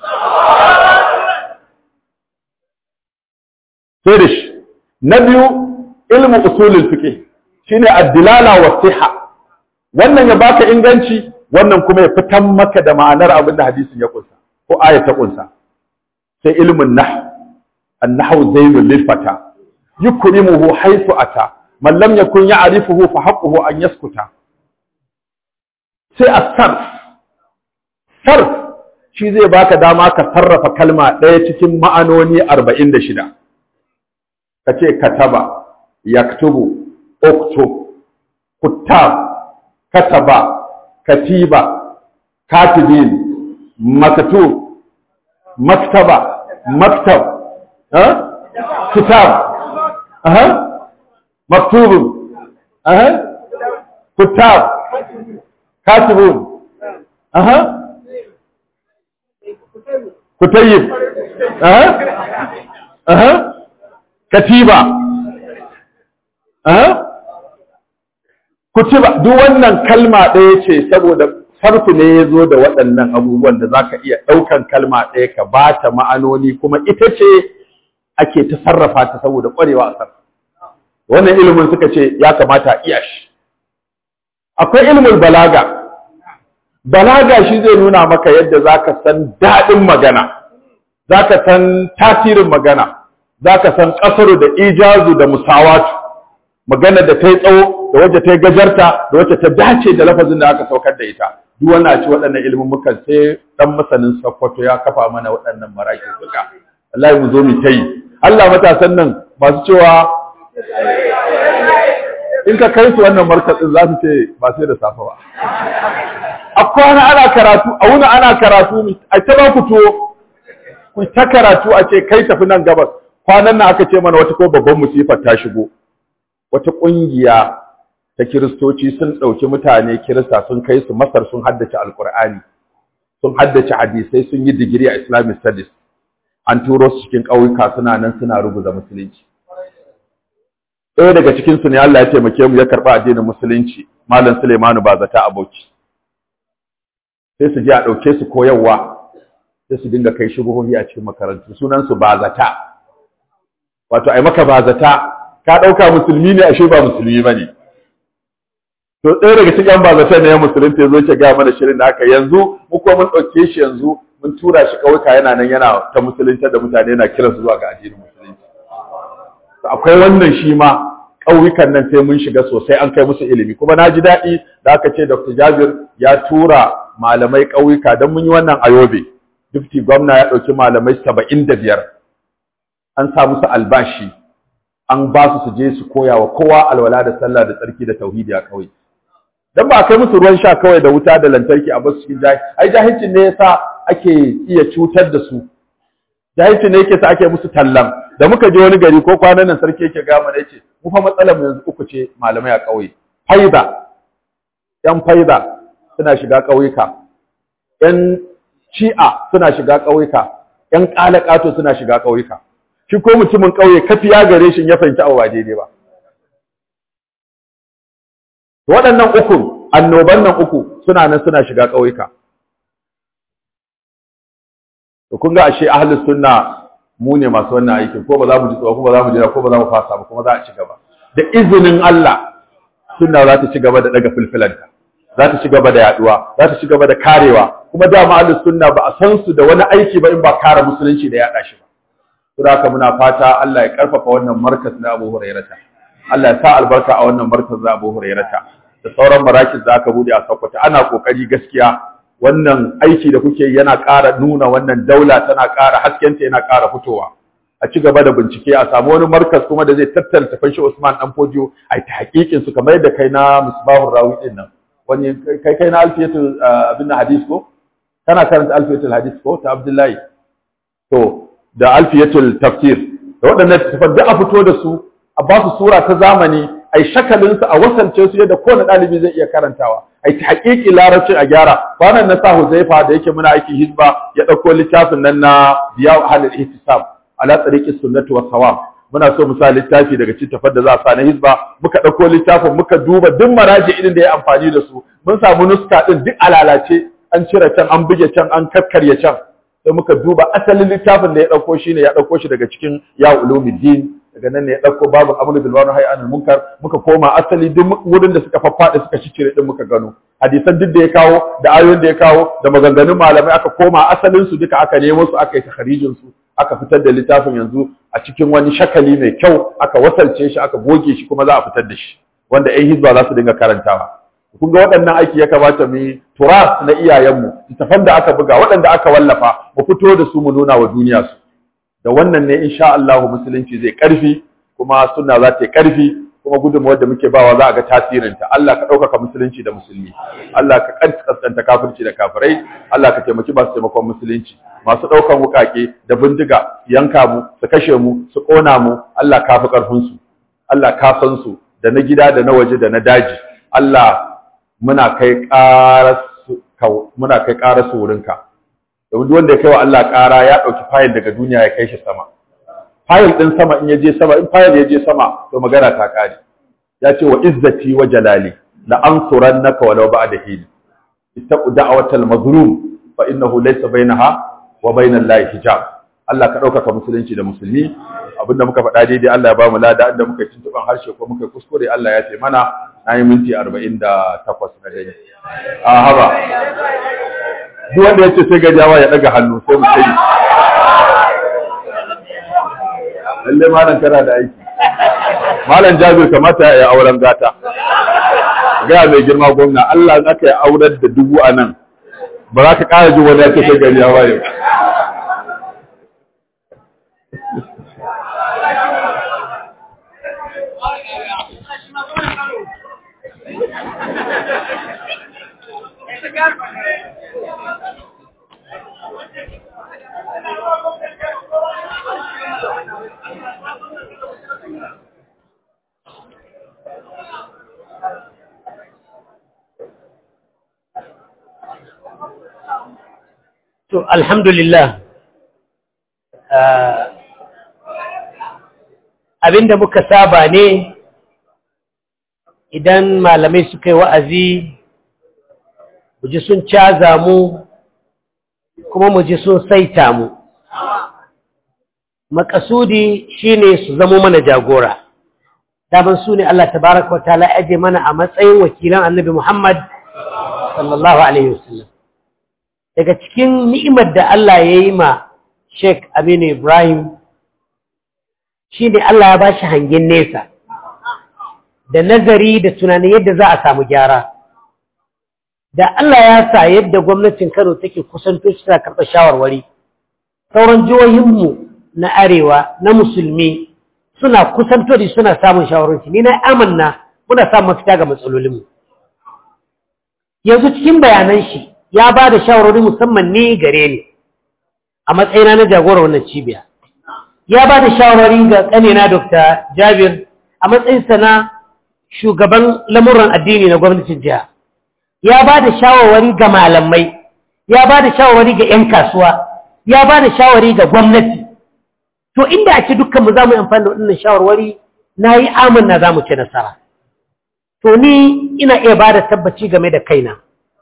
sai da shi na biyu ilmu usulul fiqh shine ad-dilala wa siha wannan ya baka inganci wannan kuma ya fitan maka da ma'anar abin da hadisin ya kunsa ko aya ta kunsa sai ilmun nahw an-nahwu zainul lil fata yukrimuhu haythu ata man lam yakun ya'rifuhu fa haqquhu an yaskuta sai as-sarf sarf shi zai baka dama ka sarrafa kalma ɗaya cikin ma'anoni 46 ka ce kataba yaktubu uktub kuttab kataba katiba katibin maktub maktaba maktab ha kitab aha maktubun aha kuttab katibun aha kutayyib aha aha katiba kutiba duk wannan kalma ɗaya ce saboda farfi ne ya zo da waɗannan abubuwan da za ka iya ɗaukan kalma ɗaya ka ba ta ma'anoni kuma ita ce ake ta sarrafa ta saboda ƙwarewa a sarrafa wannan ilimin suka ce ya kamata a iya shi akwai ilimin balaga balaga shi zai nuna maka yadda za ka san daɗin magana za ka san tasirin magana za ka san ƙasaru da ijazu da musawatu magana da ta yi tsawo da wacce ta yi gajarta da wacce ta dace da lafazin da aka saukar da ita duk wannan a ci waɗannan ilimin mukan sai ɗan masanin sakkwato ya kafa mana waɗannan maraki suka Allah mu zo mu ta yi Allah matasan nan masu cewa in ka kai su wannan markatsin za su ce ba sai da safa ba a kwana ana karatu a wuni ana karatu a ta ba ku tuwo ku ta karatu a ce kai tafi nan gabas kwanan nan aka ce mana wata ko babban musifar ta shigo wata ƙungiya ta kiristoci sun ɗauki mutane kirista sun kai su masar sun haddace alkur'ani sun haddace hadisai sun yi digiri a islamic studies an turo su cikin ƙauyuka suna nan suna rubuta musulunci ɗaya daga cikin su ne Allah ya taimake mu ya karɓi addinin musulunci malam Suleimanu Bazata Aboki sai su je a ɗauke su koyarwa sai su dinga kai shubuhohi a cikin makarantu sunan su Bazata wato ai maka Bazata ka ɗauka musulmi ne ashe ba musulmi ba ne. To ɗaya daga cikin bazatan ne ya musulunta ya zo ke gaya mana shirin da aka yanzu mu kuma mun ɗauke shi yanzu mun tura shi ƙauyuka yana nan yana ta musulunta da mutane yana kiransu zuwa ga addinin musulunci. Akwai wannan shi ma ƙauyukan nan sai mun shiga sosai an kai musu ilimi kuma na ji daɗi da aka ce Dr. Jabir ya tura malamai ƙauyuka don mun yi wannan a Yobe. dufti gwamna ya ɗauki malamai saba'in da biyar an sa musu albashi an ba su su je su koya wa kowa alwala da sallah da tsarki da tauhidi a kawai dan ba a kai musu ruwan sha kawai da wuta da lantarki a basu cikin jahi ai jahilcin ne yasa ake iya cutar da su jahilcin ne yake sa ake musu tallan da muka je wani gari ko kwanan nan sarki yake ga mana yace mu fa matsalar mu yanzu uku ce malamai a ƙauye faida yan faida suna shiga ƙauyuka yan shi'a suna shiga ƙauyuka yan ƙalaƙato suna shiga ƙauyuka shi ko mutumin ƙauye kafiya gare shi ya fahimci abu ba daidai ba waɗannan uku annoban nan uku suna nan suna shiga ƙauyuka to kun ga ashe ahlus sunna mu ne masu wannan aikin ko ba za mu ji tsoro ko ba za mu jira ko ba za mu fasa ba kuma za a ci gaba da izinin Allah sunna za ta ci gaba da daga filfilanta za ta ci gaba da yaduwa za ta ci gaba da karewa kuma dama ahlus sunna ba a san su da wani aiki ba in ba kare musulunci da yada shi ba saboda haka muna fata Allah ya karfafa wannan markaz na Abu Hurairata Allah ya sa albarka a wannan markaz na Abu Hurairata da sauran marakis da aka bude a Sokoto ana kokari gaskiya wannan aiki da kuke yana ƙara nuna wannan daula tana ƙara haskenta yana ƙara fitowa a ci gaba da bincike a samu wani markas kuma da zai tattara tafan shi Usman dan Fodio a ta hakikin su kamar yadda kai na Misbahur Rawi din nan wani kai kai na Alfiyatul abin hadis ko kana karanta Alfiyatul hadis ko ta Abdullahi to da Alfiyatul tafsir da waɗannan tafan da a fito da su a ba su sura ta zamani ai shakalin su a wasance su yadda kowane ɗalibi zai iya karantawa ai ta haƙiƙi larabcin a gyara kwanan na sa Huzaifa da yake muna aikin hizba ya ɗauko littafin nan na biya halil ihtisab ala tsariƙi sunnatu was sawab muna so mu sa littafi daga cikin tafar da za a sa na hizba muka ɗauko littafin muka duba duk maraji irin da ya amfani da su mun samu nuska ɗin duk alalace an cire can an buge can an kakkarya can sai muka duba asalin littafin da ya ɗauko shi ne ya ɗauko shi daga cikin ya ulumuddin daga nan ne ya ɗauko babin amru bil ma'ruf hay anil munkar muka koma asali duk wurin da suka faffaɗe suka cicire din muka gano hadisan duk da ya kawo da ayoyin da ya kawo da maganganun malamai aka koma asalin su duka aka nemo su aka yi takharijin su aka fitar da littafin yanzu a cikin wani shakali mai kyau aka wasalce shi aka goge shi kuma za a fitar da shi wanda ƴan hizba za su dinga karantawa kun ga waɗannan aiki ya kamata mu yi turas na iyayenmu littafan da aka buga waɗanda aka wallafa mu fito da su mu nuna wa duniya su da wannan ne insha Allah musulunci zai karfi kuma sunna za ta yi karfi kuma gudunmawar da muke bawa za a ga tasirinta Allah ka ɗaukaka musulunci da musulmi Allah ka kaskanta kafirci da kafirai Allah ka taimaki masu taimakon musulunci masu ɗaukan wukake da bindiga yanka mu su kashe mu su ƙona mu Allah ka fi ƙarfinsu Allah ka san su da na gida da na waje da na daji Allah muna kai ƙarar muna kai ƙarar su wurinka domin duk wanda ya kai wa Allah ƙara ya ɗauki fayil daga duniya ya kai shi sama fayil ɗin sama in ya je sama in fayil ya je sama to magana ta ƙare ya ce wa izzati wa jalali la ansurannaka walau ba'da hin ittaqu da'watal mazlum fa innahu laysa bainaha wa bainal lahi hijab Allah ka ɗaukaka musulunci da musulmi abinda muka faɗa daidai Allah ya ba mu lada inda muka tuntuban harshe ko muka kuskure Allah ya ce mana na yi minti arba'in da takwas na dare a haba duk wanda ya ce sai gajawa ya ɗaga hannu sai mu sai lalle malam kana da aiki malam jabir kamata ya yi auren gata ga mai girma gwamna Allah in aka yi auren da dubu a nan ba za ka ƙara jin wani ya ce sai gajawa ya To, alhamdulillah, abinda muka saba ne idan malamai suka yi wa'azi, mu ji sun caza mu, kuma mu ji sun saita mu. Makasudi shi ne su zamo mana jagora. Daman su ne Allah tabaraka wa ta'ala aje mana a matsayin wakilan annabi Muhammad sallallahu Alaihi wasallam. daga cikin ni'imar da Allah ya yi ma Sheikh Aminu Ibrahim shi ne Allah ya ba shi hangen nesa da nazari da tunanin yadda za a samu gyara da Allah ya sa yadda gwamnatin Kano take kusanto shi tana karɓar shawarwari sauran jihohinmu na arewa na musulmi suna kusanto da suna samun shawarwari ni na amanna muna samun mafita ga matsalolinmu yanzu cikin bayanan shi ya ba da shawarwari musamman ni gare ni a matsayina na jagora wannan cibiya ya ba da shawarwari ga ƙanina Dr. Jabir a matsayinsa na shugaban lamuran addini na gwamnatin jiha ya ba da shawarwari ga malamai ya ba da shawarwari ga 'yan kasuwa ya ba da shawarwari ga gwamnati to inda a ce dukkanmu za mu yi amfani da waɗannan shawarwari na yi amanna za mu ci nasara to ni ina iya ba da tabbaci game da kaina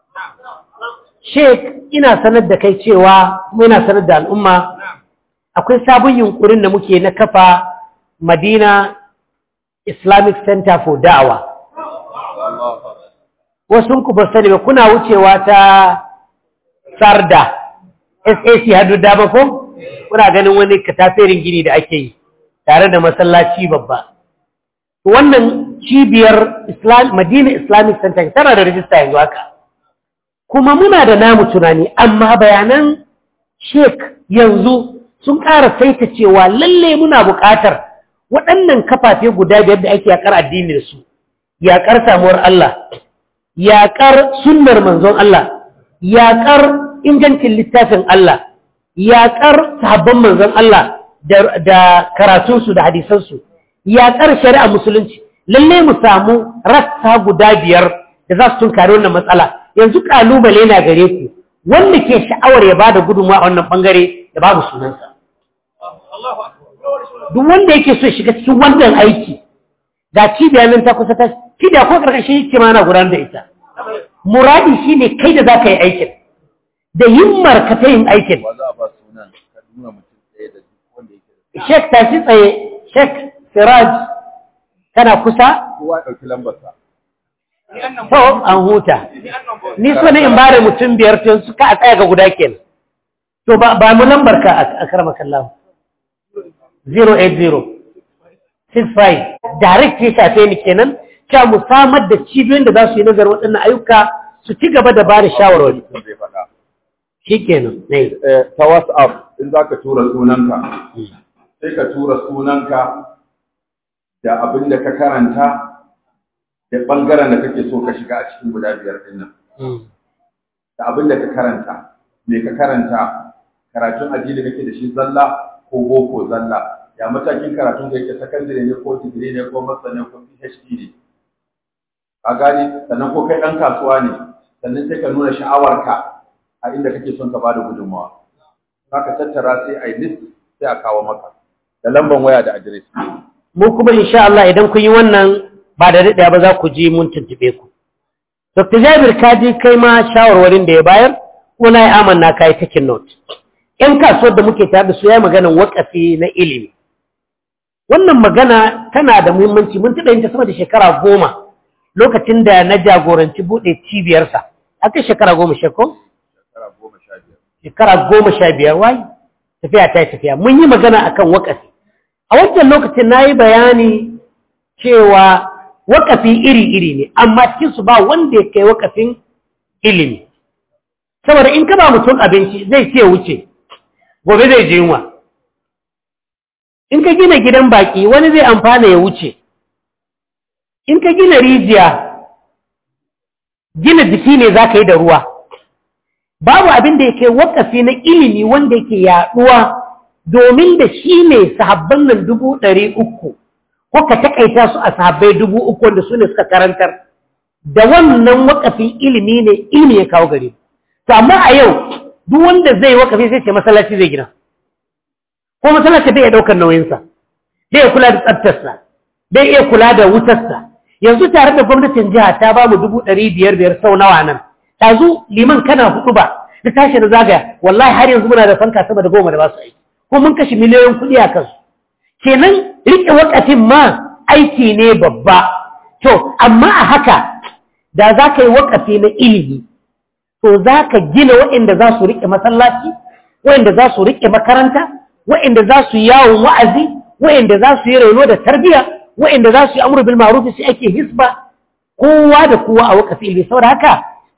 sheik ina sanar da kai cewa kuma ina sanar da al'umma akwai sabon yunkurin da muke na kafa madina islamic center for da'awa wasu ku ba sani ba kuna wucewa ta sarda sac hadu dama ko kuna ganin wani kataferin gini da ake yi tare da masallaci babba wannan cibiyar madina islamic center tana da rajista yanzu haka kuma muna da namu tunani amma bayanan sheik yanzu sun ƙara saita cewa lalle muna buƙatar waɗannan kafafe guda biyar da ake yaƙar addini da su yaƙar samuwar Allah yaƙar sunnar manzon Allah yaƙar ingancin littafin Allah yaƙar sahabban manzon Allah da karatunsu da hadisansu yaƙar shari'a musulunci lalle mu samu rassa guda biyar da za su tunkari wannan matsala yanzu ƙalubale na gare ku wanda ke sha'awar ya bada gudunmawa a wannan bangare da babu sunansa duk wanda yake so shiga cikin wannan aiki ga cibiya nan ta kusa ta cibiya ko karkashin yake ma na gudanar da ita muradi shine kai da zaka yi aikin da himmar ka ta yin aikin Sheikh tashi tsaye Sheikh Siraj kana kusa kowa ɗauki lambarsa to an huta ni so ne in bare mutum biyar to suka a tsaya ga guda kenan to ba ba mu lambar ka a karama kallahu 08065 direct ya shafe ni kenan cewa mu samar da cibiyoyin da za su yi nazarin waɗannan ayyuka su ci gaba da ba da shawarwari zai faɗa shi kenan ne ta whatsapp in za ka tura sunanka sai ka tura sunanka da abin da ka karanta da ɓangaren da kake so ka shiga a cikin guda biyar ɗin nan da abin da ka karanta me ka karanta karatun addini kake da shi zalla ko boko zalla ya matakin karatun da yake sakandare ne ko digiri ne ko masa ne ko PhD ne a gani sannan ko kai ɗan kasuwa ne sannan sai ka nuna sha'awarka a inda kake son ka bada gudunmawa ka tattara sai a yi list sai a kawo maka da lamban waya da adres mu kuma insha Allah idan kun yi wannan ba da daɗaya ba za ku ji mun tuntube ku Dr. Jabir ka ji kai ma shawarwarin da ya bayar ko na yi amanna ka yi taking note ‘yan kasuwar da muke tare da su ya maganan wakafi na ilimi wannan magana tana da muhimmanci mun taɓa yin ta sama da shekara goma lokacin da na jagoranci buɗe cibiyarsa aka shekara goma shekau shekara goma sha biyar shekara goma sha biyar wai tafiya ta yi tafiya mun yi magana akan wakafi a wancan lokacin na yi bayani cewa wakafi iri-iri ne amma cikinsu ba wanda ya kai wakafin ilimi saboda in ka ba mutum abinci zai ce wuce gobe zai je yunwa in ka gina gidan baki wani zai amfana ya wuce in ka gina rijiya gina jiki ne za ka yi da ruwa babu abin da yake wakafi na ilimi wanda yake yaduwa domin da shi ne sahabban nan dubu ɗari uku ko ka takaita su a sahabbai dubu uku wanda su ne suka karantar da wannan wakafin ilimi ne ilimi ya kawo gare to amma a yau duk wanda zai wakafi sai ce masallaci zai gina ko masallaci bai iya ɗaukar nauyinsa bai iya kula da tsaftarsa bai iya kula da wutarsa yanzu tare da gwamnatin jiha ta ba mu dubu ɗari biyar biyar sau nawa nan ɗazu liman kana hudu ba da tashi da zagaya wallahi har yanzu muna da fanka sama da goma da ba su aiki ko mun kashe miliyoyin kuɗi a kansu kenan riƙe wakafin ma aiki ne babba to amma a haka da za ka yi wakafi na ilimi to za ka gina waɗanda za su riƙe masallaci waɗanda za su riƙe makaranta waɗanda za su yawon wa'azi waɗanda za su yi raino da tarbiyya waɗanda za su yi amur bil ma'ruf sai ake hisba kowa da kowa a wakafi ilimi saboda haka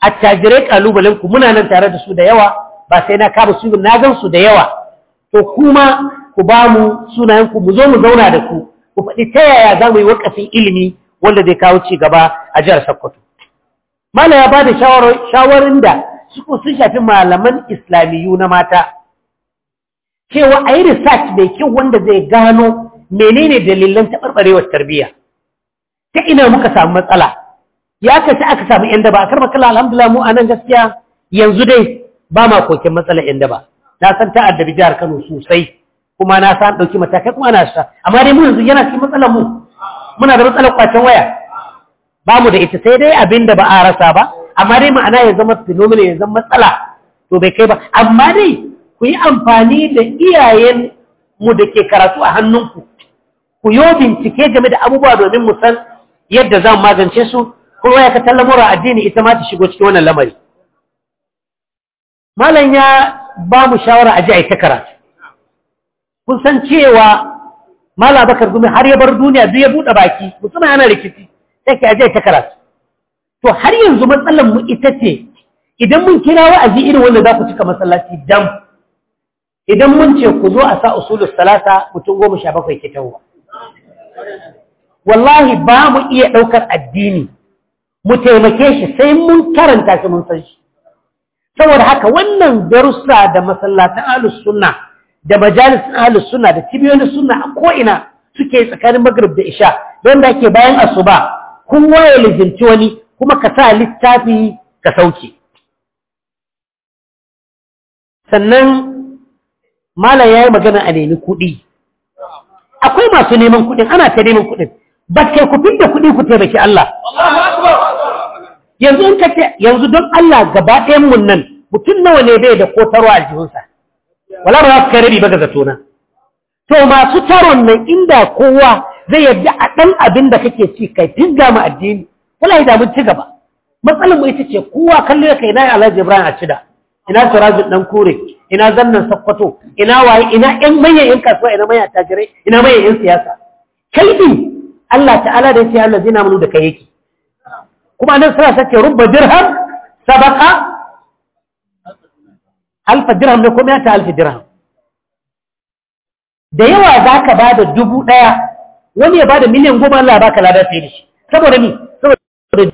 attajirai kalubalen ku muna nan tare da su da yawa ba sai na kama su na gan su da yawa to kuma ku ba mu sunayen ku mu zo mu zauna da ku ku faɗi ta yaya za mu yi wakafin ilimi wanda zai kawo ci gaba a jihar Sokoto Malam ya ba da shawarin da suko sun shafi malaman islamiyu na mata cewa a yi research mai kyau wanda zai gano menene dalilan taɓarɓarewar tarbiyya ta ina muka samu matsala ya kace aka samu yan daba a karɓar kala alhamdulillah mu a nan gaskiya yanzu dai ba ma kokin matsalar yan daba na san ta addabi jihar kano sosai kuma na san ɗauki matakai kuma ana sha amma dai mu yanzu yana cikin matsalar mu muna da matsalar kwacen waya ba mu da ita sai dai abin da ba a rasa ba amma dai ma'ana ya zama phenomenon ya zama matsala to bai kai ba amma dai ku yi amfani da iyayen mu da ke karatu a hannunku ku yi bincike game da abubuwa domin mu san yadda za mu magance su kuma ya ka tallamura addini ita ma ta shigo cikin wannan lamari malam ya ba mu shawara a ji a yi ta karatu kun san cewa malam bakar gumi har ya bar duniya duk ya buɗe baki musamman yana rikici sai ke aje ta karatu to har yanzu matsalar mu ita ce idan mun kira wa'azi irin wanda za ku cika masallaci dam idan mun ce ku zo a sa usulus salasa mutum goma sha bakwai ke tawo wallahi ba mu iya ɗaukar addini mu taimake shi sai mun karanta shi mun san shi saboda haka wannan darussa da masallatan ahlus sunna da majalisun ahlus sunna da cibiyoyin sunna a ko'ina suke tsakanin magrib da isha don da ake bayan asuba kowa ya lizinci wani kuma ka sa littafi ka sauke sannan malam ya yi magana a nemi kuɗi akwai masu neman kuɗin ana ta neman kuɗin ba kai ku da kuɗi ku taimaki Allah yanzu in kace yanzu don Allah gaba ɗayan mun nan mutum nawa ne bai da kotarwa a jihunsa wala ba za su kai rabi ba ga zatona to masu taron nan inda kowa zai yadda a ɗan abin da kake ci kai tinga mu addini wala da mun ci gaba matsalar mu ita ce kowa kallo ya kai ina Alhaji Ibrahim a cida ina Sirajul dan kure ina zannan Sokoto ina waye ina ƴan manyan ƴan kasuwa ina manyan tajirai ina manyan ƴan siyasa kai din Allah ta'ala da yace Allah zina mun da kai yake kuma nan sura sace rubba dirham sabaqa alf dirham ne ko ta alf dirham da yawa zaka bada dubu daya wani ya bada miliyan goma Allah baka lada sai da shi saboda ni saboda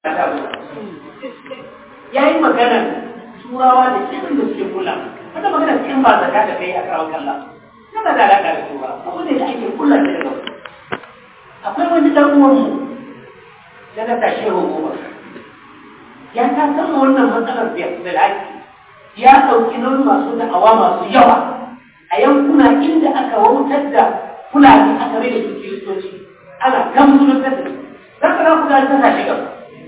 yayi magana turawa da cikin da suke kula kada magana cikin ba zaka da kai a karawar kalla kana da alaka da turawa abu ne da ake kula da daga akwai wani dan uwan mu da na tashi hukuma ya ta san wannan matsalar da da laki ya dauki nauyi masu da'awa masu yawa a yankuna inda aka wautar da fulani aka rai da su kiristoci ana kan musulunta da su za ka ku da ta tashi gaba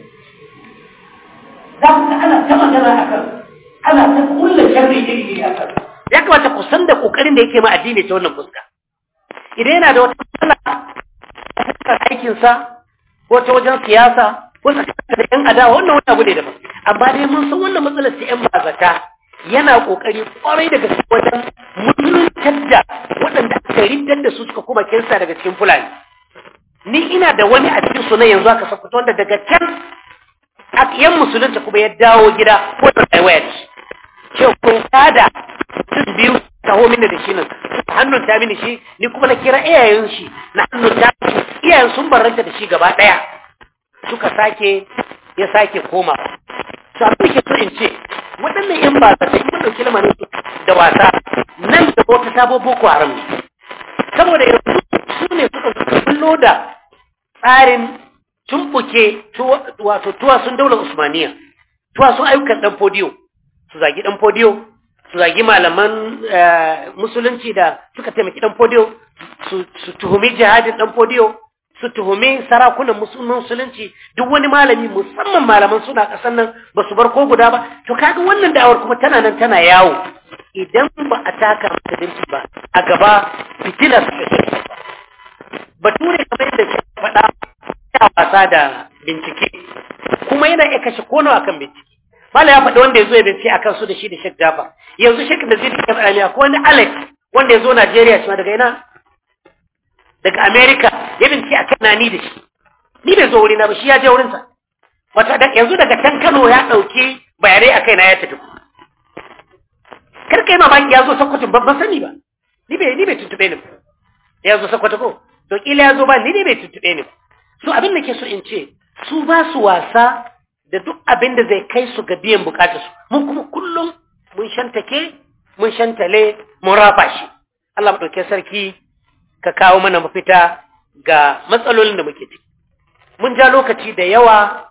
za ku ga ana ta magana a kan ana ta kulla sharri iri iri a kan ya kamata ku san da kokarin da yake ma addini ta wannan fuska idan yana da wata matsala ta aikinsa ko ta wajen siyasa ko ta da yan adawa wannan wani abu ne daban amma dai mun san wannan matsalar ta yan bazata yana kokari kwarai daga wajen mutuntar da waɗanda aka riddar da su suka kuma kinsa daga cikin fulani ni ina da wani a cikin sunan yanzu aka sakuta wanda daga can yan musulunta kuma ya dawo gida ko da rayuwa ya ci ce kun kada mutum biyu taho mini da shi nan hannun ta mini shi ni kuma na kira iyayen shi na hannun ta iyayen sun barranta da shi gaba ɗaya suka sake ya sake koma to abin da ke so in ce waɗannan yan ba ta yi mun ɗauki lamarin da wasa nan da wata sabo boko haram ne saboda yanzu su ne suka kullo da tsarin tumbuke wato tuwa sun daular usmaniya tuwa sun ayyukan ɗan fodiyo su zagi ɗan fodiyo su zagi malaman musulunci da suka taimaki ɗan fodiyo su tuhumi jihadin ɗan fodiyo su tuhumi sarakunan musulunci duk wani malami musamman malaman suna ƙasar nan ba su bar ko guda ba to kaga wannan da'awar kuma tana nan tana yawo idan ba a taka musulunci ba a gaba fitilar su bature kamar yadda ke faɗa ya wasa da bincike kuma yana iya kashe kono akan bincike mala ya faɗi wanda ya zo ya bincike akan su da shi da shek jafa yanzu shek da zai dika faɗa ne akwai wani alex wanda ya zo najeriya shi ma daga ina daga america ya bincike akan na ni da shi ni bai zo wurina ba shi ya je wurinsa wata da yanzu daga can Kano ya ɗauki bayanai a kaina ya tafi kar kai mamaki ya zo Sokoto babban sani ba ni bai ni bai tuntube ni ya zo Sokoto ko to kila ya zo ba ni ne bai tuntube ni so abin da ke so in ce su ba su wasa da duk abin da zai kai su ga biyan bukatarsu mun kuma kullum mun shantake mun shantale mun rafa shi Allah ɗauke sarki ka kawo mana mafita ga matsalolin da muke ciki mun ja lokaci da yawa